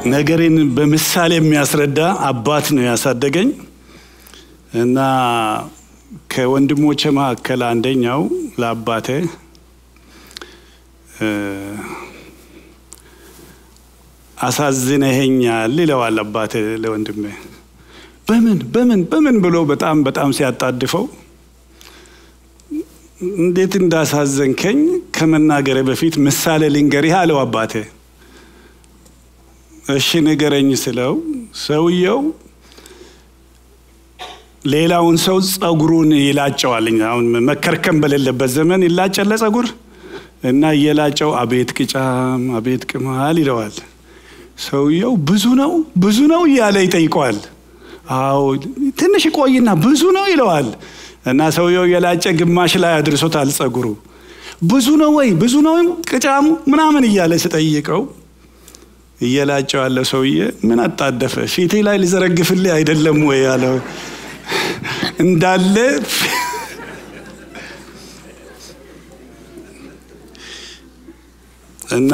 ነገሬን በምሳሌ የሚያስረዳ አባት ነው ያሳደገኝ እና ከወንድሞቼ መካከል አንደኛው ለአባቴ አሳዝነኸኛል ይለዋል አባቴ ለወንድሜ። በምን በምን በምን ብሎ በጣም በጣም ሲያጣድፈው እንዴት እንዳሳዘንከኝ ከመናገሬ በፊት ምሳሌ ልንገርህ አለው አባቴ። እሺ ንገረኝ ስለው ሰውየው ሌላውን ሰው ጸጉሩን ይላጨዋል። አሁን መከርከም በሌለበት ዘመን ይላጨለ ጸጉር እና እየላጨው አቤት ቅጫም አቤት ቅማል ይለዋል። ሰውየው ብዙ ነው ብዙ ነው እያለ ይጠይቀዋል። አዎ ትንሽ ቆይና ብዙ ነው ይለዋል። እና ሰውየው የላጨ ግማሽ ላይ አድርሶታል ጸጉሩ። ብዙ ነው ወይ ብዙ ነው ቅጫሙ ምናምን እያለ ስጠይቀው እየላጨው ያለ ሰውዬ ምን አጣደፈ ፊቴ ላይ ሊዘረግፍልህ አይደለም ወይ ያለው እንዳለ እና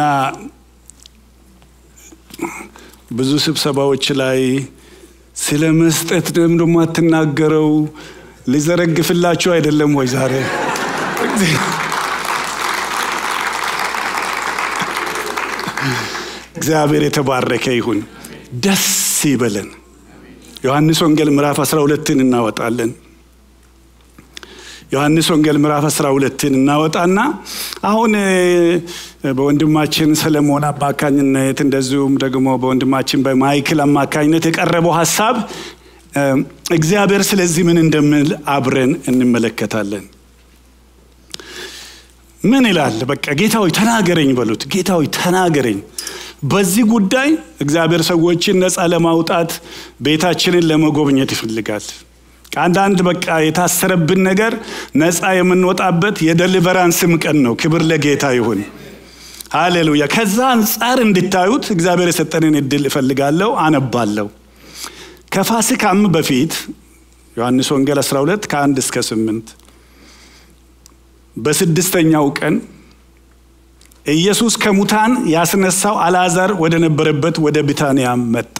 ብዙ ስብሰባዎች ላይ ስለ መስጠት ደግሞ አትናገረው ሊዘረግፍላችሁ አይደለም ወይ ዛሬ እግዚአብሔር የተባረከ ይሁን ደስ ይበለን ዮሐንስ ወንጌል ምዕራፍ 12ን እናወጣለን ዮሐንስ ወንጌል ምዕራፍ 12ን እናወጣና አሁን በወንድማችን ሰለሞን አማካኝነት እንደዚሁም ደግሞ በወንድማችን በማይክል አማካኝነት የቀረበው ሀሳብ እግዚአብሔር ስለዚህ ምን እንደምል አብረን እንመለከታለን ምን ይላል በቃ ጌታዊ ተናገረኝ በሉት ጌታዊ ተናገረኝ በዚህ ጉዳይ እግዚአብሔር ሰዎችን ነፃ ለማውጣት ቤታችንን ለመጎብኘት ይፈልጋል አንዳንድ በቃ የታሰረብን ነገር ነፃ የምንወጣበት የደሊቨራንስም ቀን ነው ክብር ለጌታ ይሁን ሃሌሉያ ከዛ አንጻር እንድታዩት እግዚአብሔር የሰጠንን እድል እፈልጋለሁ አነባለሁ ከፋሲካም በፊት ዮሐንስ ወንጌል 12 ከአንድ እስከ ስምንት በስድስተኛው ቀን ኢየሱስ ከሙታን ያስነሳው አልዓዛር ወደ ነበረበት ወደ ቢታንያ መጣ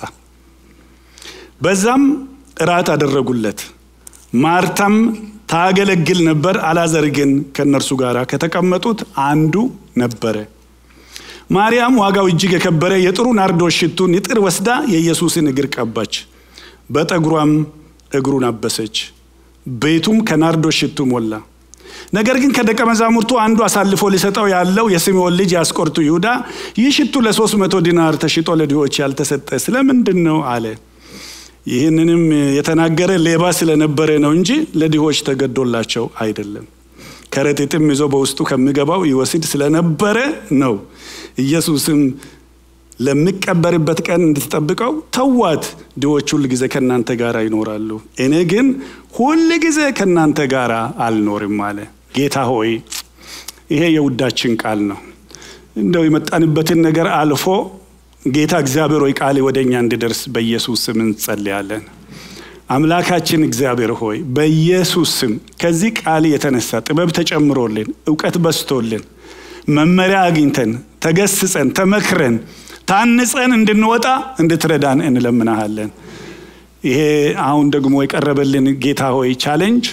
በዛም እራት አደረጉለት ማርታም ታገለግል ነበር አልዓዛር ግን ከእነርሱ ጋር ከተቀመጡት አንዱ ነበረ ማርያም ዋጋው እጅግ የከበረ የጥሩ ናርዶስ ሽቱን ንጥር ወስዳ የኢየሱስን እግር ቀባች በጠጉሯም እግሩን አበሰች ቤቱም ከናርዶስ ሽቱ ሞላ ነገር ግን ከደቀ መዛሙርቱ አንዱ አሳልፎ ሊሰጠው ያለው የስምዖን ልጅ ያስቆርቱ ይሁዳ ይህ ሽቱ ለሶስት መቶ ዲናር ተሽጦ ለድሆች ያልተሰጠ ስለምንድን ነው አለ ይህንንም የተናገረ ሌባ ስለነበረ ነው እንጂ ለድሆች ተገዶላቸው አይደለም ከረጢትም ይዞ በውስጡ ከሚገባው ይወስድ ስለነበረ ነው ኢየሱስም ለሚቀበርበት ቀን እንድትጠብቀው ተዋት ድሆች ሁል ጊዜ ከእናንተ ጋር ይኖራሉ እኔ ግን ሁል ጊዜ ከእናንተ ጋር አልኖርም አለ ጌታ ሆይ ይሄ የውዳችን ቃል ነው እንደው የመጣንበትን ነገር አልፎ ጌታ እግዚአብሔር ሆይ ቃል ወደ እኛ እንዲደርስ በኢየሱስ ስም እንጸልያለን አምላካችን እግዚአብሔር ሆይ በኢየሱስ ስም ከዚህ ቃል የተነሳ ጥበብ ተጨምሮልን እውቀት በስቶልን መመሪያ አግኝተን ተገስጸን ተመክረን ታንጸን እንድንወጣ እንድትረዳን እንለምናሃለን ይሄ አሁን ደግሞ የቀረበልን ጌታ ሆይ ቻሌንጅ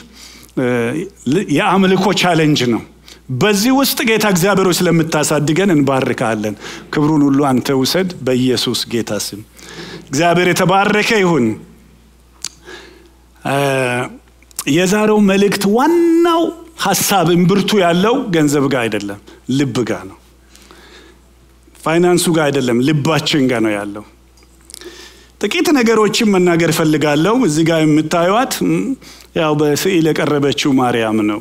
የአምልኮ ቻሌንጅ ነው በዚህ ውስጥ ጌታ እግዚአብሔሮች ስለምታሳድገን እንባርካለን ክብሩን ሁሉ አንተ ውሰድ በኢየሱስ ጌታ ስም እግዚአብሔር የተባረከ ይሁን የዛሬው መልእክት ዋናው ሀሳብ እምብርቱ ያለው ገንዘብ ጋር አይደለም ልብ ጋር ነው ፋይናንሱ ጋር አይደለም ልባችን ጋር ነው ያለው ጥቂት ነገሮችን መናገር እፈልጋለሁ እዚህ ጋር የምታዩት ያው በስዕል የቀረበችው ማርያም ነው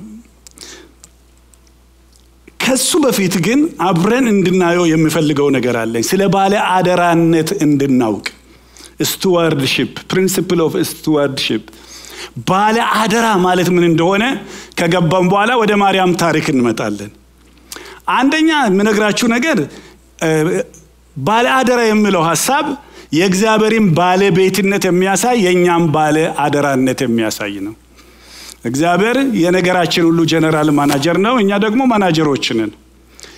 ከሱ በፊት ግን አብረን እንድናየው የሚፈልገው ነገር አለኝ ስለ ባለ አደራነት እንድናውቅ ስቱዋርድሽፕ ፕሪንሲፕል ኦፍ ስቱዋርድሽፕ ባለ አደራ ማለት ምን እንደሆነ ከገባም በኋላ ወደ ማርያም ታሪክ እንመጣለን አንደኛ የምነግራችሁ ነገር ባለ አደራ የሚለው ሀሳብ የእግዚአብሔርን ባለቤትነት የሚያሳይ የእኛም ባለ አደራነት የሚያሳይ ነው እግዚአብሔር የነገራችን ሁሉ ጀነራል ማናጀር ነው እኛ ደግሞ ማናጀሮች ነን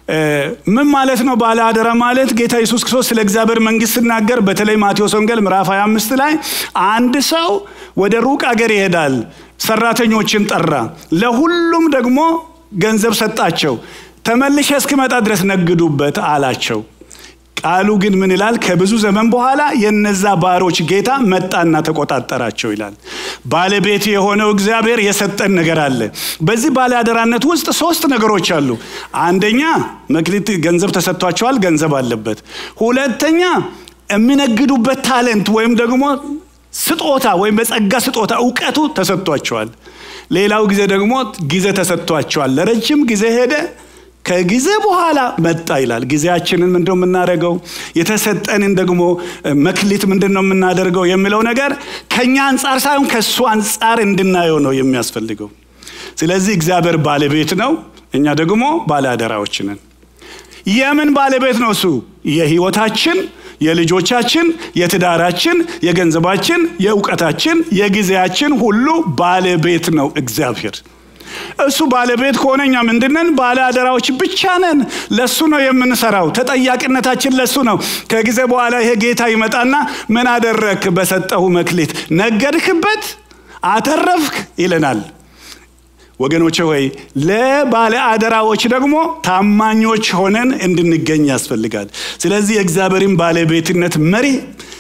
ምን ማለት ነው ባለ አደራ ማለት? ጌታ ኢየሱስ ክርስቶስ ስለ እግዚአብሔር መንግስት ሲናገር በተለይ ማቴዎስ ወንጌል ምዕራፍ 25 ላይ አንድ ሰው ወደ ሩቅ አገር ይሄዳል፣ ሰራተኞችን ጠራ፣ ለሁሉም ደግሞ ገንዘብ ሰጣቸው፣ ተመልሼ እስክመጣ ድረስ ነግዱበት አላቸው። ቃሉ ግን ምን ይላል? ከብዙ ዘመን በኋላ የነዛ ባሮች ጌታ መጣና ተቆጣጠራቸው ይላል። ባለቤት የሆነው እግዚአብሔር የሰጠን ነገር አለ። በዚህ ባለአደራነት ውስጥ ሶስት ነገሮች አሉ። አንደኛ መክሊት ገንዘብ ተሰጥቷቸዋል፣ ገንዘብ አለበት። ሁለተኛ የሚነግዱበት ታለንት ወይም ደግሞ ስጦታ ወይም በጸጋ ስጦታ እውቀቱ ተሰጥቷቸዋል። ሌላው ጊዜ ደግሞ ጊዜ ተሰጥቷቸዋል። ለረጅም ጊዜ ሄደ ከጊዜ በኋላ መጣ ይላል። ጊዜያችንን ምንድን ነው የምናደርገው? የተሰጠንን ደግሞ መክሊት ምንድን ነው የምናደርገው የሚለው ነገር ከኛ አንጻር ሳይሆን ከእሱ አንጻር እንድናየው ነው የሚያስፈልገው። ስለዚህ እግዚአብሔር ባለቤት ነው፣ እኛ ደግሞ ባለአደራዎች ነን። የምን ባለቤት ነው እሱ? የህይወታችን፣ የልጆቻችን፣ የትዳራችን፣ የገንዘባችን፣ የእውቀታችን፣ የጊዜያችን ሁሉ ባለቤት ነው እግዚአብሔር። እሱ ባለቤት ከሆነ እኛ ምንድነን? ባለ አደራዎች ብቻ ነን። ለሱ ነው የምንሰራው። ተጠያቂነታችን ለሱ ነው። ከጊዜ በኋላ ይሄ ጌታ ይመጣና ምን አደረክ? በሰጠሁ መክሊት ነገድክበት፣ አተረፍክ ይለናል። ወገኖች ሆይ ለባለ አደራዎች ደግሞ ታማኞች ሆነን እንድንገኝ ያስፈልጋል። ስለዚህ የእግዚአብሔርን ባለቤትነት መሪ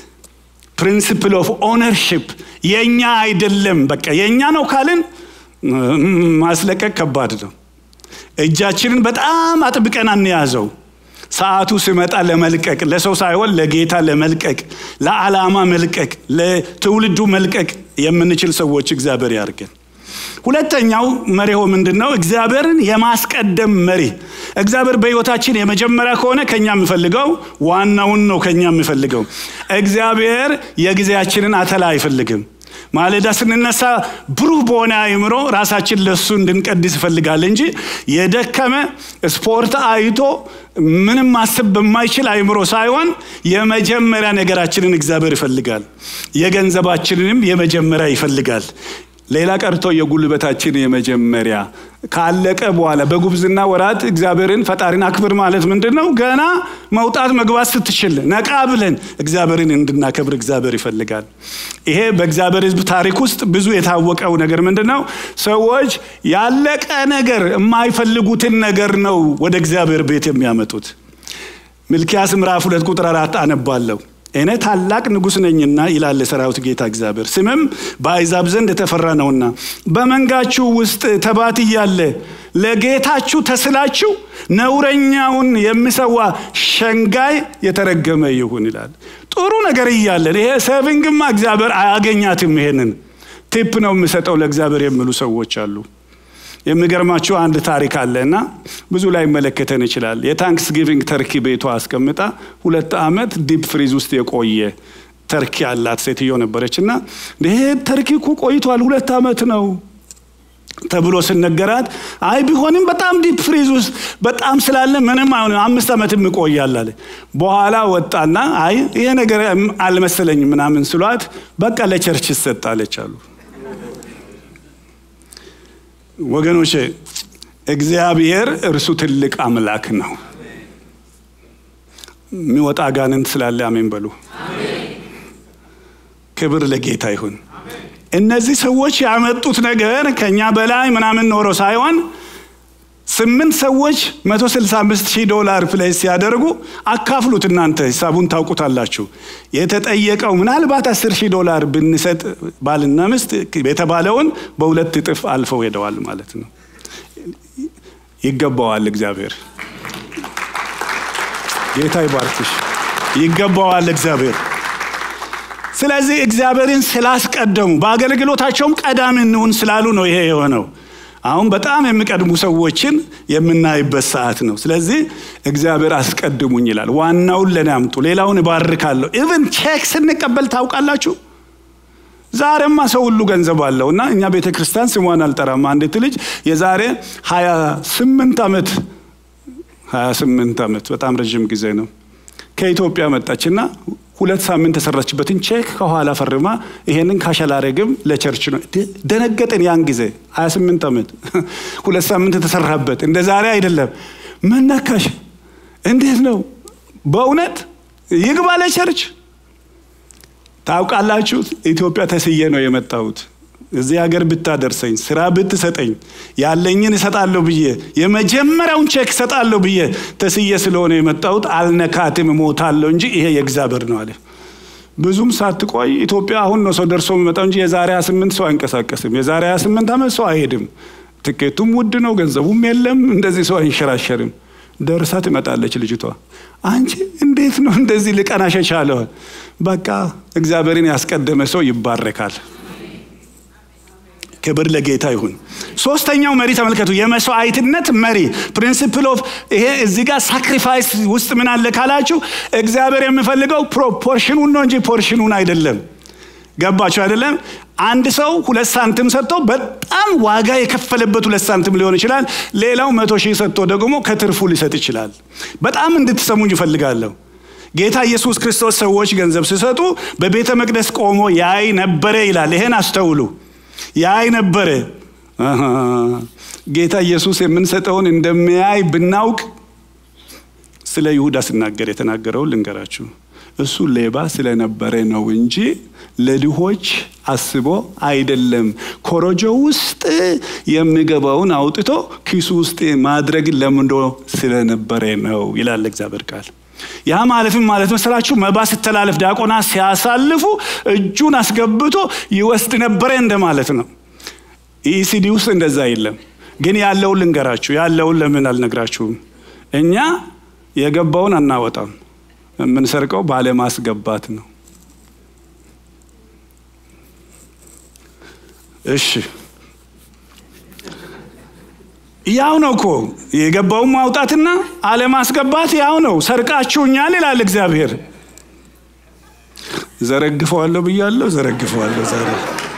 ፕሪንሲፕል ኦፍ ኦነርሽፕ የእኛ አይደለም፣ በቃ የእኛ ነው ካልን ማስለቀቅ ከባድ ነው። እጃችንን በጣም አጥብቀን አንያዘው። ሰዓቱ ሲመጣ ለመልቀቅ ለሰው ሳይሆን ለጌታ ለመልቀቅ፣ ለዓላማ መልቀቅ፣ ለትውልዱ መልቀቅ የምንችል ሰዎች እግዚአብሔር ያርገን። ሁለተኛው መሪሆ ምንድን ነው? እግዚአብሔርን የማስቀደም መሪ። እግዚአብሔር በሕይወታችን የመጀመሪያ ከሆነ ከኛ የሚፈልገው ዋናውን ነው። ከኛ የሚፈልገው እግዚአብሔር የጊዜያችንን አተላ አይፈልግም። ማለዳ ስንነሳ ብሩህ በሆነ አእምሮ ራሳችን ለሱ እንድንቀድስ ይፈልጋል እንጂ የደከመ ስፖርት አይቶ ምንም ማሰብ በማይችል አእምሮ ሳይሆን የመጀመሪያ ነገራችንን እግዚአብሔር ይፈልጋል። የገንዘባችንንም የመጀመሪያ ይፈልጋል። ሌላ ቀርቶ የጉልበታችን የመጀመሪያ ካለቀ በኋላ በጉብዝና ወራት እግዚአብሔርን ፈጣሪን አክብር ማለት ምንድን ነው? ገና መውጣት መግባት ስትችል ነቃ ብለን እግዚአብሔርን እንድናከብር እግዚአብሔር ይፈልጋል። ይሄ በእግዚአብሔር ሕዝብ ታሪክ ውስጥ ብዙ የታወቀው ነገር ምንድን ነው? ሰዎች ያለቀ ነገር የማይፈልጉትን ነገር ነው ወደ እግዚአብሔር ቤት የሚያመጡት። ሚልኪያስ ምዕራፍ ሁለት ቁጥር አራት አነባለሁ። እኔ ታላቅ ንጉሥ ነኝና ይላል የሰራዊት ጌታ እግዚአብሔር፣ ስምም በአሕዛብ ዘንድ የተፈራ ነውና በመንጋችሁ ውስጥ ተባት እያለ ለጌታችሁ ተስላችሁ ነውረኛውን የሚሰዋ ሸንጋይ የተረገመ ይሁን ይላል። ጥሩ ነገር እያለን ይሄ ሴቪንግማ እግዚአብሔር አያገኛትም። ይሄንን ቲፕ ነው የምሰጠው ለእግዚአብሔር የሚሉ ሰዎች አሉ። የሚገርማችሁ አንድ ታሪክ አለ እና ብዙ ላይ መለከተን ይችላል። የታንክስ ጊቪንግ ተርኪ ቤቷ አስቀምጣ ሁለት ዓመት ዲፕ ፍሪዝ ውስጥ የቆየ ተርኪ ያላት ሴትዮ ነበረች እና ይሄ ተርኪ እኮ ቆይቷል ሁለት ዓመት ነው ተብሎ ስነገራት አይ ቢሆንም በጣም ዲፕ ፍሪዝ ውስጥ በጣም ስላለ ምንም አይሆንም አምስት ዓመትም ይቆያል አለ። በኋላ ወጣና አይ ይሄ ነገር አልመሰለኝም ምናምን ስሏት በቃ ለቸርች ይሰጣለች አሉ። ወገኖቼ እግዚአብሔር እርሱ ትልቅ አምላክ ነው። የሚወጣ አጋንንት ስላለ አሜን በሉ። ክብር ለጌታ ይሁን። እነዚህ ሰዎች ያመጡት ነገር ከኛ በላይ ምናምን ኖሮ ሳይሆን ስምንት ሰዎች 165 ሺህ ዶላር ፕሌስ ሲያደርጉ አካፍሉት። እናንተ ሂሳቡን ታውቁታላችሁ። የተጠየቀው ምናልባት 10 ሺህ ዶላር ብንሰጥ ባልና ሚስት የተባለውን በሁለት እጥፍ አልፈው ሄደዋል ማለት ነው። ይገባዋል። እግዚአብሔር ጌታ ይባርክሽ። ይገባዋል እግዚአብሔር። ስለዚህ እግዚአብሔርን ስላስቀደሙ በአገልግሎታቸውም ቀዳሚ እንሁን ስላሉ ነው ይሄ የሆነው። አሁን በጣም የሚቀድሙ ሰዎችን የምናይበት ሰዓት ነው። ስለዚህ እግዚአብሔር አስቀድሙኝ ይላል። ዋናውን ለኔ አምጡ፣ ሌላውን እባርካለሁ። ኢቨን ቼክ ስንቀበል ታውቃላችሁ። ዛሬማ ሰው ሁሉ ገንዘብ አለው እና እኛ ቤተ ክርስቲያን ስሟን አልጠራም። አንዲት ልጅ የዛሬ 28 ዓመት 28 ዓመት በጣም ረዥም ጊዜ ነው ከኢትዮጵያ መጣችና ሁለት ሳምንት የሰራችበትን ቼክ ከኋላ ፈርማ ይሄንን ካሸላረግም ለቸርች ነው። ደነገጥን። ያን ጊዜ 28 ዓመት ሁለት ሳምንት የተሰራበት እንደ ዛሬ አይደለም። ምን ነካሽ? እንዴት ነው በእውነት ይግባ ለቸርች ታውቃላችሁ ኢትዮጵያ ተስዬ ነው የመጣሁት እዚህ ሀገር ብታደርሰኝ ስራ ብትሰጠኝ ያለኝን እሰጣለሁ ብዬ የመጀመሪያውን ቼክ እሰጣለሁ ብዬ ተስዬ ስለሆነ የመጣሁት አልነካትም እሞታለሁ እንጂ ይሄ የእግዚአብሔር ነው አለ ብዙም ሳትቆይ ኢትዮጵያ አሁን ነው ሰው ደርሶ የሚመጣው እንጂ የዛሬ 28 ሰው አይንቀሳቀስም የዛሬ 28 ዓመት ሰው አይሄድም ትኬቱም ውድ ነው ገንዘቡም የለም እንደዚህ ሰው አይንሸራሸርም ደርሳ ትመጣለች ልጅቷ አንቺ እንዴት ነው እንደዚህ ልቀናሽ የቻለው በቃ እግዚአብሔርን ያስቀደመ ሰው ይባረካል ክብር ለጌታ ይሁን ሶስተኛው መሪ ተመልከቱ የመስዋዕትነት መሪ ፕሪንሲፕል ኦፍ ይሄ እዚህ ጋር ሳክሪፋይስ ውስጥ ምን አለ ካላችሁ እግዚአብሔር የሚፈልገው ፕሮፖርሽኑን ነው እንጂ ፖርሽኑን አይደለም ገባችሁ አይደለም አንድ ሰው ሁለት ሳንቲም ሰጥቶ በጣም ዋጋ የከፈለበት ሁለት ሳንቲም ሊሆን ይችላል ሌላው መቶ ሺህ ሰጥቶ ደግሞ ከትርፉ ሊሰጥ ይችላል በጣም እንድትሰሙኝ ይፈልጋለሁ ጌታ ኢየሱስ ክርስቶስ ሰዎች ገንዘብ ሲሰጡ በቤተ መቅደስ ቆሞ ያይ ነበረ ይላል ይሄን አስተውሉ ያይ ነበረ ጌታ ኢየሱስ የምንሰጠውን እንደሚያይ ብናውቅ ስለ ይሁዳ ስናገር የተናገረውን ልንገራችሁ እሱ ሌባ ስለነበረ ነው እንጂ ለድሆች አስቦ አይደለም ኮረጆ ውስጥ የሚገባውን አውጥቶ ኪሱ ውስጥ ማድረግ ለምዶ ስለነበረ ነው ይላል እግዚአብሔር ቃል ያ ማለትም ማለት መሰላችሁ መባ ስተላለፍ ዲያቆና ሲያሳልፉ እጁን አስገብቶ ይወስድ ነበረ እንደማለት ነው ኢሲዲ ውስጥ እንደዛ የለም ግን ያለውን ልንገራችሁ ያለውን ለምን አልነግራችሁም እኛ የገባውን አናወጣም የምንሰርቀው ባለማስገባት ነው እሺ ያው ነው እኮ የገባውን ማውጣትና አለማስገባት ያው ነው ሰርቃችሁኛል ይላል እግዚአብሔር ዘረግፈዋለሁ ብያለሁ ዘረግፈዋለሁ ዛሬ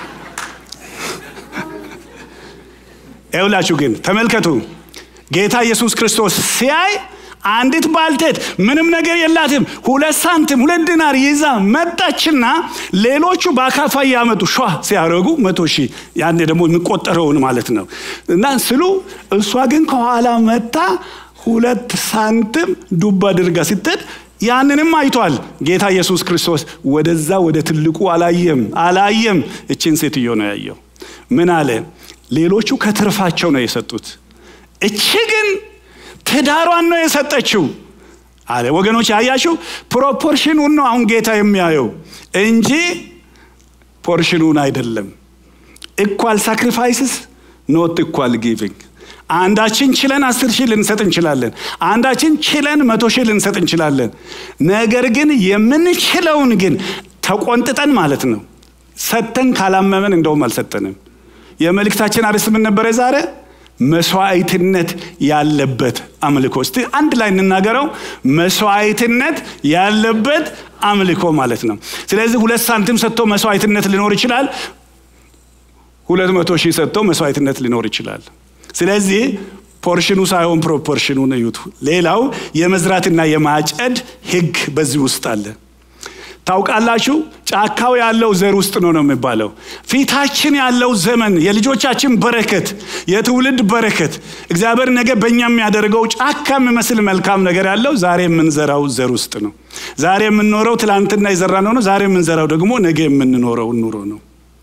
ይውላችሁ ግን ተመልከቱ ጌታ ኢየሱስ ክርስቶስ ሲያይ አንዲት ባልቴት ምንም ነገር የላትም ሁለት ሳንቲም ሁለት ዲናር ይዛ መጣችና ሌሎቹ በአካፋ እያመጡ ሿ ሲያደረጉ መቶ ሺህ ያኔ ደግሞ የሚቆጠረውን ማለት ነው እና ስሉ እሷ ግን ከኋላ መታ ሁለት ሳንቲም ዱብ አድርጋ ስትሄድ ያንንም አይቷል ጌታ ኢየሱስ ክርስቶስ ወደዛ ወደ ትልቁ አላየም አላየም እችን ሴትዮ ነው ያየው ምን አለ ሌሎቹ ከትርፋቸው ነው የሰጡት እቺ ግን ትዳሯን ነው የሰጠችው አለ ወገኖች ያያችሁ ፕሮፖርሽኑን ነው አሁን ጌታ የሚያየው እንጂ ፖርሽኑን አይደለም ኢኳል ሳክሪፋይስስ ኖት ኢኳል ጊቪንግ አንዳችን ችለን አስር ሺህ ልንሰጥ እንችላለን አንዳችን ችለን መቶ ሺህ ልንሰጥ እንችላለን ነገር ግን የምንችለውን ግን ተቆንጥጠን ማለት ነው ሰተን ካላመመን እንደውም አልሰጠንም የመልእክታችን አርዕስት ምን ነበረ ዛሬ መስዋዕትነት ያለበት አምልኮ እስቲ አንድ ላይ እንናገረው መስዋዕትነት ያለበት አምልኮ ማለት ነው ስለዚህ ሁለት ሳንቲም ሰጥቶ መስዋዕትነት ሊኖር ይችላል ሁለት መቶ ሺህ ሰጥቶ መስዋዕትነት ሊኖር ይችላል ስለዚህ ፖርሽኑ ሳይሆን ፕሮፖርሽኑን እዩት ሌላው የመዝራትና የማጨድ ህግ በዚህ ውስጥ አለ ታውቃላችሁ ጫካው ያለው ዘር ውስጥ ነው ነው የሚባለው ፊታችን ያለው ዘመን የልጆቻችን በረከት የትውልድ በረከት እግዚአብሔር ነገ በእኛ የሚያደርገው ጫካ የሚመስል መልካም ነገር ያለው ዛሬ የምንዘራው ዘር ውስጥ ነው ዛሬ የምንኖረው ትላንትና የዘራነው ነው ዛሬ የምንዘራው ደግሞ ነገ የምንኖረው ኑሮ ነው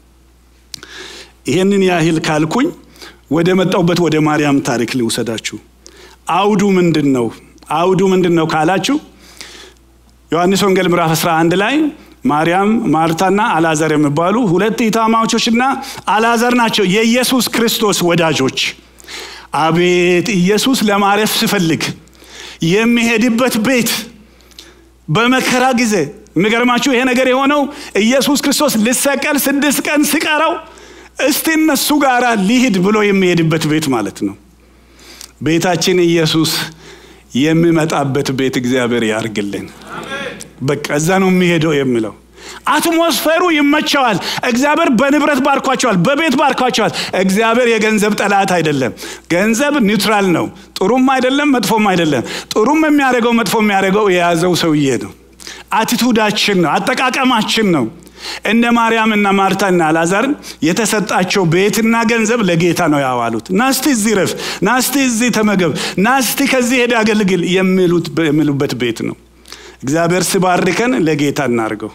ይህንን ያህል ካልኩኝ ወደ መጣውበት ወደ ማርያም ታሪክ ልውሰዳችሁ አውዱ ምንድን ነው አውዱ ምንድን ነው ካላችሁ ዮሐንስ ወንጌል ምዕራፍ 11 ላይ ማርያም ማርታና አላዛር የሚባሉ ሁለት ኢታማቾችና አላዛር ናቸው የኢየሱስ ክርስቶስ ወዳጆች አቤት ኢየሱስ ለማረፍ ሲፈልግ የሚሄድበት ቤት በመከራ ጊዜ የሚገርማችሁ ይሄ ነገር የሆነው ኢየሱስ ክርስቶስ ልሰቀል ስድስት ቀን ሲቀረው እስቲ እነሱ ጋር ሊሂድ ብሎ የሚሄድበት ቤት ማለት ነው ቤታችን ኢየሱስ የሚመጣበት ቤት እግዚአብሔር ያርግልን በቃ እዛ ነው የሚሄደው የሚለው አትሞስፌሩ ይመቸዋል እግዚአብሔር በንብረት ባርኳቸዋል በቤት ባርኳቸዋል እግዚአብሔር የገንዘብ ጠላት አይደለም ገንዘብ ኒውትራል ነው ጥሩም አይደለም መጥፎም አይደለም ጥሩም የሚያደርገው መጥፎ የሚያደርገው የያዘው ሰውዬ ነው አቲቱዳችን ነው አጠቃቀማችን ነው እነ ማርያምና ማርታና አልዓዛርን የተሰጣቸው ቤትና ገንዘብ ለጌታ ነው ያዋሉት። ናስቲ እዚህ ረፍ፣ ናስቲ እዚህ ተመገብ፣ ናስቲ ከዚህ ሄድ አገልግል የሚሉበት ቤት ነው። እግዚአብሔር ሲባርከን ለጌታ እናርገው።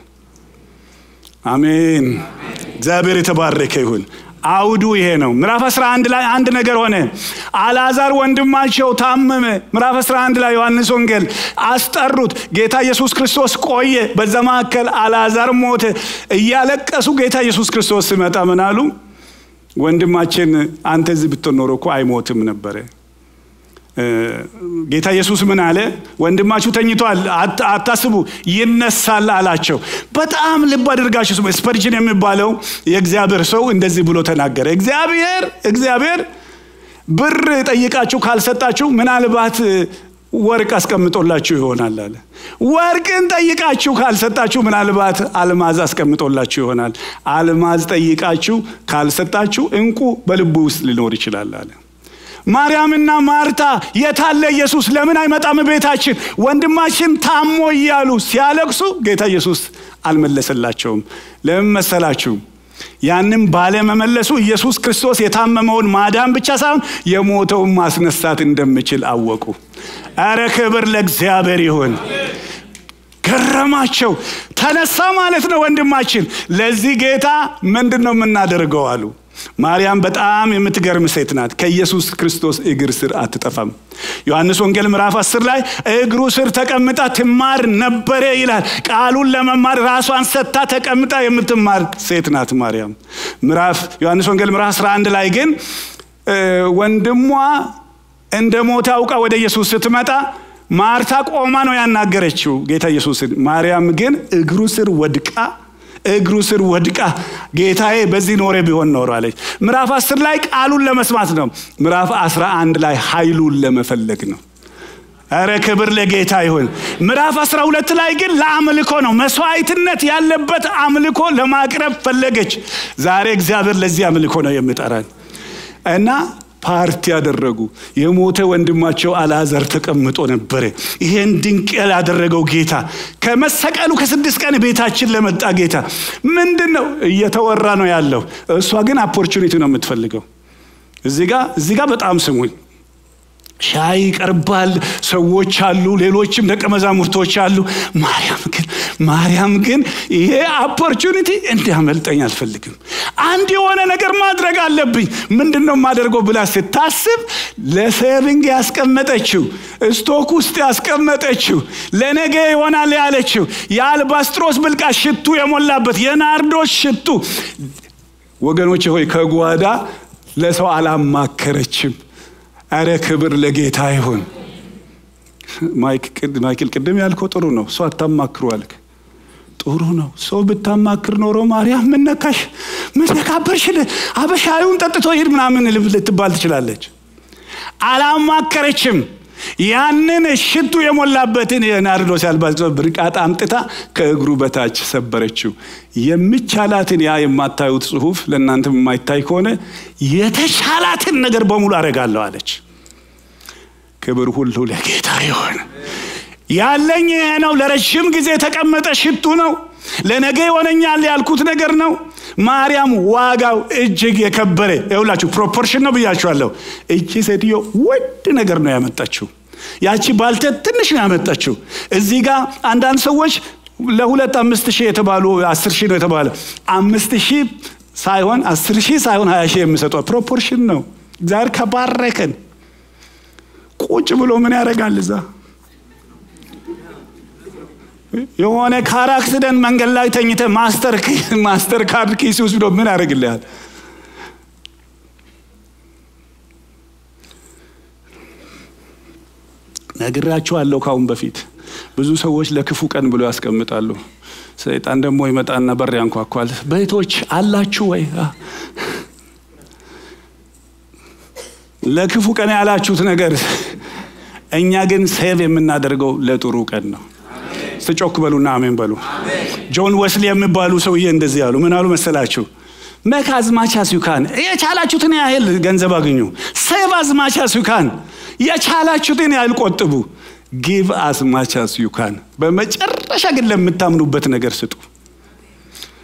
አሜን። እግዚአብሔር የተባረከ ይሁን። አውዱ ይሄ ነው። ምዕራፍ 11 ላይ አንድ ነገር ሆነ። አልዓዛር ወንድማቸው ታመመ። ምዕራፍ 11 ላይ ዮሐንስ ወንጌል አስጠሩት። ጌታ ኢየሱስ ክርስቶስ ቆየ። በዛ መካከል አልዓዛር ሞተ። እያለቀሱ ጌታ ኢየሱስ ክርስቶስ ሲመጣ ምን አሉ? ወንድማችን አንተ እዚህ ብትኖር ኖሮ እኮ አይሞትም ነበረ። ጌታ ኢየሱስ ምን አለ? ወንድማችሁ ተኝቷል፣ አታስቡ፣ ይነሳል አላቸው። በጣም ልብ አድርጋችሁ ስሙ። ስፐርጅን የሚባለው የእግዚአብሔር ሰው እንደዚህ ብሎ ተናገረ። እግዚአብሔር እግዚአብሔር ብር ጠይቃችሁ ካልሰጣችሁ ምናልባት ወርቅ አስቀምጦላችሁ ይሆናል አለ። ወርቅን ጠይቃችሁ ካልሰጣችሁ ምናልባት አልማዝ አስቀምጦላችሁ ይሆናል። አልማዝ ጠይቃችሁ ካልሰጣችሁ እንቁ በልቡ ውስጥ ሊኖር ይችላል አለ። ማርያምና ማርታ የታለ ኢየሱስ ለምን አይመጣም ቤታችን ወንድማችን ታሞ እያሉ ሲያለቅሱ ጌታ ኢየሱስ አልመለሰላቸውም ለምን መሰላችሁ ያንም ባለመመለሱ ኢየሱስ ክርስቶስ የታመመውን ማዳን ብቻ ሳይሆን የሞተውን ማስነሳት እንደሚችል አወቁ አረ ክብር ለእግዚአብሔር ይሁን ገረማቸው ተነሳ ማለት ነው ወንድማችን ለዚህ ጌታ ምንድን ነው የምናደርገው አሉ ማርያም በጣም የምትገርም ሴት ናት። ከኢየሱስ ክርስቶስ እግር ስር አትጠፋም። ዮሐንስ ወንጌል ምዕራፍ 10 ላይ እግሩ ስር ተቀምጣ ትማር ነበረ ይላል። ቃሉን ለመማር ራሷን ሰጥታ ተቀምጣ የምትማር ሴት ናት ማርያም። ምዕራፍ ዮሐንስ ወንጌል ምዕራፍ 11 ላይ ግን ወንድሟ እንደ ሞተ አውቃ ወደ ኢየሱስ ስትመጣ ማርታ ቆማ ነው ያናገረችው ጌታ ኢየሱስን። ማርያም ግን እግሩ ስር ወድቃ እግሩ ስር ወድቃ ጌታዬ በዚህ ኖሬ ቢሆን ኖሮ አለች። ምዕራፍ አስር ላይ ቃሉን ለመስማት ነው። ምዕራፍ አስራ አንድ ላይ ኃይሉን ለመፈለግ ነው። እረ ክብር ለጌታ ይሁን። ምዕራፍ አስራ ሁለት ላይ ግን ለአምልኮ ነው። መስዋዕትነት ያለበት አምልኮ ለማቅረብ ፈለገች። ዛሬ እግዚአብሔር ለዚህ አምልኮ ነው የሚጠራን እና ፓርቲ ያደረጉ። የሞተ ወንድማቸው አልዓዛር ተቀምጦ ነበረ። ይሄን ድንቅ ያላደረገው ጌታ ከመሰቀሉ ከስድስት ቀን ቤታችን ለመጣ ጌታ ምንድን ነው እየተወራ ነው ያለው? እሷ ግን አፖርቹኒቲ ነው የምትፈልገው። እዚህ ጋ በጣም ስሙኝ። ሻይ ይቀርባል፣ ሰዎች አሉ፣ ሌሎችም ደቀ መዛሙርቶች አሉ። ማርያም ግን ማርያም ግን ይሄ ኦፖርቹኒቲ እንዲያመልጠኝ አልፈልግም። አንድ የሆነ ነገር ማድረግ አለብኝ። ምንድን ነው የማደርገው ብላ ስታስብ ለሴቪንግ ያስቀመጠችው ስቶክ ውስጥ ያስቀመጠችው ለነገ ይሆናል ያለችው የአልባስጥሮስ ብልቃት ሽቱ የሞላበት የናርዶስ ሽቱ ወገኖች ሆይ ከጓዳ ለሰው አላማከረችም። አረ ክብር ለጌታ ይሁን። ማይክል ቅድም ያልከው ጥሩ ነው። ሰው አታማክሩ አልክ። ጥሩ ነው። ሰው ብታማክር ኖሮ ማርያም ምነካሽ ምነካበርሽ አበሻዩን ጠጥቶ ሂድ ምናምን ልትባል ትችላለች። አላማከረችም። ያንን ሽቱ የሞላበትን የናርዶስ ያልባስጥሮስ ብልቃጥ አምጥታ ከእግሩ በታች ሰበረችው። የሚቻላትን ያ የማታዩት ጽሑፍ ለእናንተ የማይታይ ከሆነ የተቻላትን ነገር በሙሉ አደርጋለሁ አለች። ክብር ሁሉ ለጌታ ይሆን። ያለኝ ይሄ ነው። ለረጅም ጊዜ የተቀመጠ ሽቱ ነው። ለነገ ይሆነኛል ያልኩት ነገር ነው። ማርያም ዋጋው እጅግ የከበረ ይውላችሁ፣ ፕሮፖርሽን ነው ብያችኋለሁ። እቺ ሴትዮ ውድ ነገር ነው ያመጣችው። ያቺ ባልቴት ትንሽ ነው ያመጣችው። እዚህ ጋር አንዳንድ ሰዎች ለሁለት አምስት ሺህ የተባሉ አስር ሺህ ነው የተባለ አምስት ሺህ ሳይሆን አስር ሺህ ሳይሆን ሀያ ሺህ የሚሰጠው ፕሮፖርሽን ነው። እግዚአብሔር ከባረከን ቁጭ ብሎ ምን ያደርጋል እዛ የሆነ ካር አክሲደንት መንገድ ላይ ተኝተ ማስተር ማስተር ካርድ ኪስ ውስጥ ብሎ ምን ያደርግልሃል? ነግራችኋለሁ ካሁን በፊት ብዙ ሰዎች ለክፉ ቀን ብሎ ያስቀምጣሉ። ሰይጣን ደግሞ ይመጣና በር ያንኳኳል። ቤቶች አላችሁ ወይ? ለክፉ ቀን ያላችሁት ነገር እኛ ግን ሴቭ የምናደርገው ለጥሩ ቀን ነው። ስጮክ በሉና አሜን በሉ። ጆን ወስሊ የሚባሉ ሰውዬ እንደዚህ ያሉ ምን አሉ መሰላችሁ? መክ አዝማች አስ ዩካን የቻላችሁትን ያህል ገንዘብ አግኙ። ሴቭ አዝማች አስ ዩካን የቻላችሁትን ያህል ቆጥቡ። ጊቭ አዝማች አስ ዩካን በመጨረሻ ግን ለምታምኑበት ነገር ስጡ።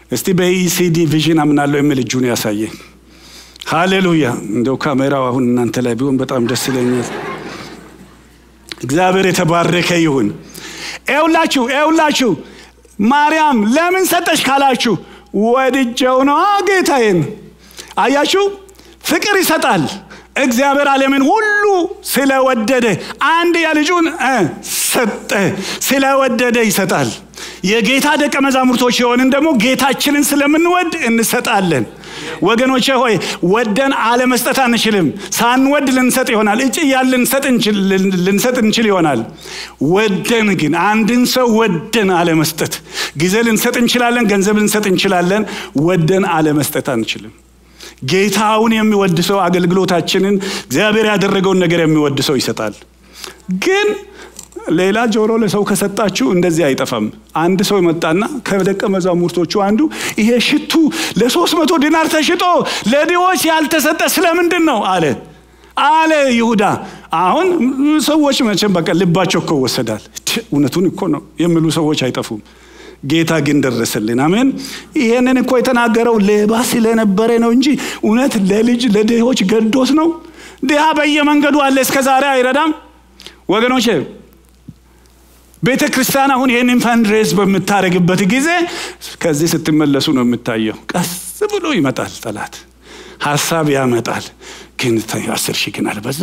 እስቲ በኢሲዲ ቪዥን አምናለሁ የሚል እጁን ያሳየኝ። ሃሌሉያ! እንደው ካሜራው አሁን እናንተ ላይ ቢሆን በጣም ደስ ይለኛል። እግዚአብሔር የተባረከ ይሁን። ኤውላችሁ ኤውላችሁ ማርያም ለምን ሰጠች ካላችሁ ወድጀው ነዋ ጌታዬን። አያችሁ ፍቅር ይሰጣል። እግዚአብሔር ዓለምን ሁሉ ስለወደደ አንድያ ልጁን ሰጠ። ስለወደደ ይሰጣል። የጌታ ደቀ መዛሙርቶች የሆንን ደግሞ ጌታችንን ስለምንወድ እንሰጣለን። ወገኖቼ ሆይ ወደን አለመስጠት አንችልም። ሳንወድ ልንሰጥ ይሆናል። እጭ እያል ልንሰጥ እንችል ይሆናል። ወደን ግን አንድን ሰው ወደን አለመስጠት፣ ጊዜ ልንሰጥ እንችላለን፣ ገንዘብ ልንሰጥ እንችላለን። ወደን አለመስጠት አንችልም። ጌታውን የሚወድ ሰው አገልግሎታችንን እግዚአብሔር ያደረገውን ነገር የሚወድ ሰው ይሰጣል። ግን ሌላ ጆሮ ለሰው ከሰጣችሁ እንደዚህ አይጠፋም። አንድ ሰው መጣና ከደቀ መዛሙርቶቹ አንዱ ይሄ ሽቱ ለሶስት መቶ ዲናር ተሽጦ ለድሆች ያልተሰጠ ስለምንድን ነው አለ አለ ይሁዳ። አሁን ሰዎች መቼም በቃ ልባቸው እኮ ይወሰዳል። እውነቱን እኮ ነው የሚሉ ሰዎች አይጠፉም። ጌታ ግን ደረሰልን። አሜን። ይሄንን እኮ የተናገረው ሌባ ስለነበረ ነው እንጂ እውነት ለልጅ ለድሆች ገዶት ነው። ድሃ በየመንገዱ አለ፣ እስከ ዛሬ አይረዳም። ወገኖቼ ቤተ ክርስቲያን አሁን ይህንን ፈንድሬዝ በምታደርግበት ጊዜ ከዚህ ስትመለሱ ነው የምታየው። ቀስ ብሎ ይመጣል ጠላት፣ ሀሳብ ያመጣል። ግን አስር ሺህ ግን አልበዛ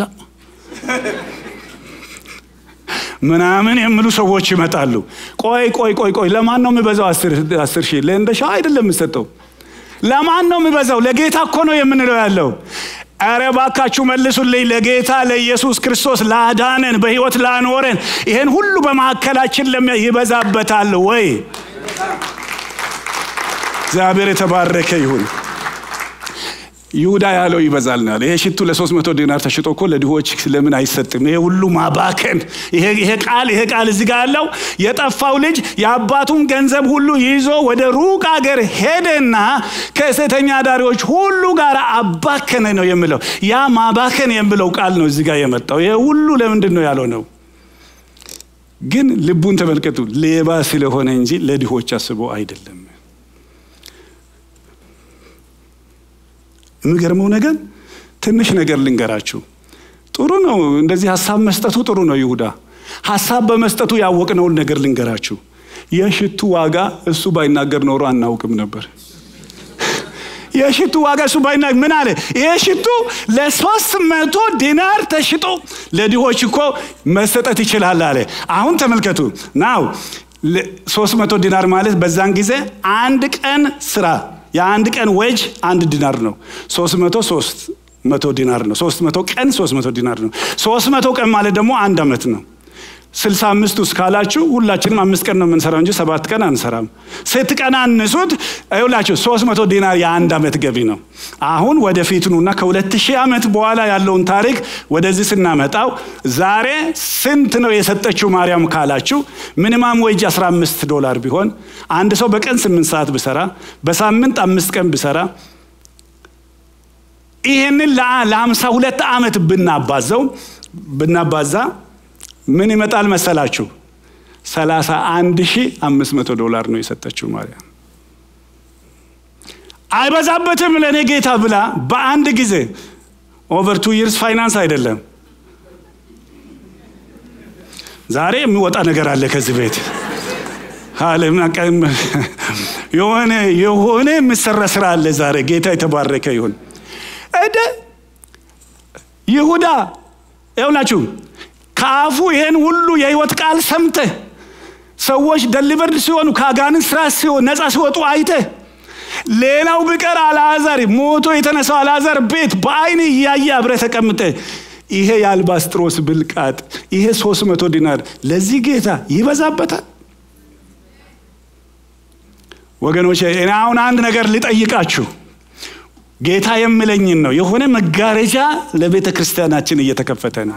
ምናምን የሚሉ ሰዎች ይመጣሉ። ቆይ ቆይ ቆይ ቆይ ለማን ነው የሚበዛው? አስር ሺህ ለእንደሻ አይደለም የምሰጠው። ለማን ነው የሚበዛው? ለጌታ እኮ ነው የምንለው ያለው። ኧረ ባካችሁ መልሱልኝ። ለጌታ ለኢየሱስ ክርስቶስ ላዳነን በሕይወት ላኖረን ይሄን ሁሉ በመካከላችን ይበዛበታል ወይ? እግዚአብሔር የተባረከ ይሁን። ይሁዳ ያለው ይበዛልናል። ይሄ ሽቱ ለሶስት መቶ ዲናር ተሽጦ እኮ ለድሆች ለምን አይሰጥም? ይሄ ሁሉ ማባከን። ይሄ ቃል ይሄ ቃል እዚህ ጋር ያለው የጠፋው ልጅ የአባቱን ገንዘብ ሁሉ ይዞ ወደ ሩቅ አገር ሄደና ከሴተኛ አዳሪዎች ሁሉ ጋር አባከነ ነው የሚለው። ያ ማባከን የሚለው ቃል ነው እዚህ ጋር የመጣው። ይሄ ሁሉ ለምንድን ነው ያለው ነው? ግን ልቡን ተመልከቱ። ሌባ ስለሆነ እንጂ ለድሆች አስቦ አይደለም። የሚገርመው ነገር ትንሽ ነገር ልንገራችሁ። ጥሩ ነው እንደዚህ ሀሳብ መስጠቱ ጥሩ ነው። ይሁዳ ሀሳብ በመስጠቱ ያወቅነውን ነገር ልንገራችሁ። የሽቱ ዋጋ እሱ ባይናገር ኖሮ አናውቅም ነበር። የሽቱ ዋጋ እሱ ባይናገር ምን አለ? ይሄ ሽቱ ለሶስት መቶ ዲናር ተሽጦ ለድሆች እኮ መሰጠት ይችላል አለ። አሁን ተመልከቱ ናው ሶስት መቶ ዲናር ማለት በዛን ጊዜ አንድ ቀን ስራ የአንድ ቀን ወጅ አንድ ዲናር ነው። ሶስት መቶ ሶስት መቶ ዲናር ነው። ሶስት መቶ ቀን ሶስት መቶ ዲናር ነው። ሶስት መቶ ቀን ማለት ደግሞ አንድ ዓመት ነው። ስልሳ አምስት ውስጥ ካላችሁ ሁላችንም አምስት ቀን ነው የምንሰራው እንጂ ሰባት ቀን አንሰራም። ስትቀናንሱት ይኸውላችሁ ሶስት መቶ ዲናር የአንድ ዓመት ገቢ ነው። አሁን ወደፊት ኑና ከሁለት ሺህ ዓመት በኋላ ያለውን ታሪክ ወደዚህ ስናመጣው ዛሬ ስንት ነው የሰጠችው ማርያም ካላችሁ ሚኒማም ወጅ 15 ዶላር ቢሆን አንድ ሰው በቀን ስምንት ሰዓት ብሰራ በሳምንት አምስት ቀን ብሰራ ይህንን ለሀምሳ ሁለት ዓመት ብናባዘው ብናባዛ ምን ይመጣል መሰላችሁ? ሰላሳ አንድ ሺህ አምስት መቶ ዶላር ነው የሰጠችው ማርያም። አይበዛበትም ለእኔ ጌታ ብላ በአንድ ጊዜ ኦቨር ቱ ይርስ ፋይናንስ አይደለም። ዛሬ የሚወጣ ነገር አለ ከዚህ ቤት የሆነ የሆነ የሚሰራ ስራ አለ ዛሬ። ጌታ የተባረከ ይሁን። እደ ይሁዳ ይውላችሁ ከአፉ ይሄን ሁሉ የህይወት ቃል ሰምተህ ሰዎች ደሊቨርድ ሲሆኑ ከአጋንንት ስራ ነፃ ሲወጡ አይተህ ሌላው ቢቀር አልዓዛር ሞቶ የተነሳው አልዓዛር ቤት በአይን እያየ አብረህ ተቀምጠህ ይሄ የአልባስጥሮስ ብልቃጥ ይሄ ሶስት መቶ ዲናር ለዚህ ጌታ ይበዛበታል። ወገኖች እኔ አሁን አንድ ነገር ልጠይቃችሁ። ጌታ የምለኝን ነው። የሆነ መጋረጃ ለቤተ ክርስቲያናችን እየተከፈተ ነው።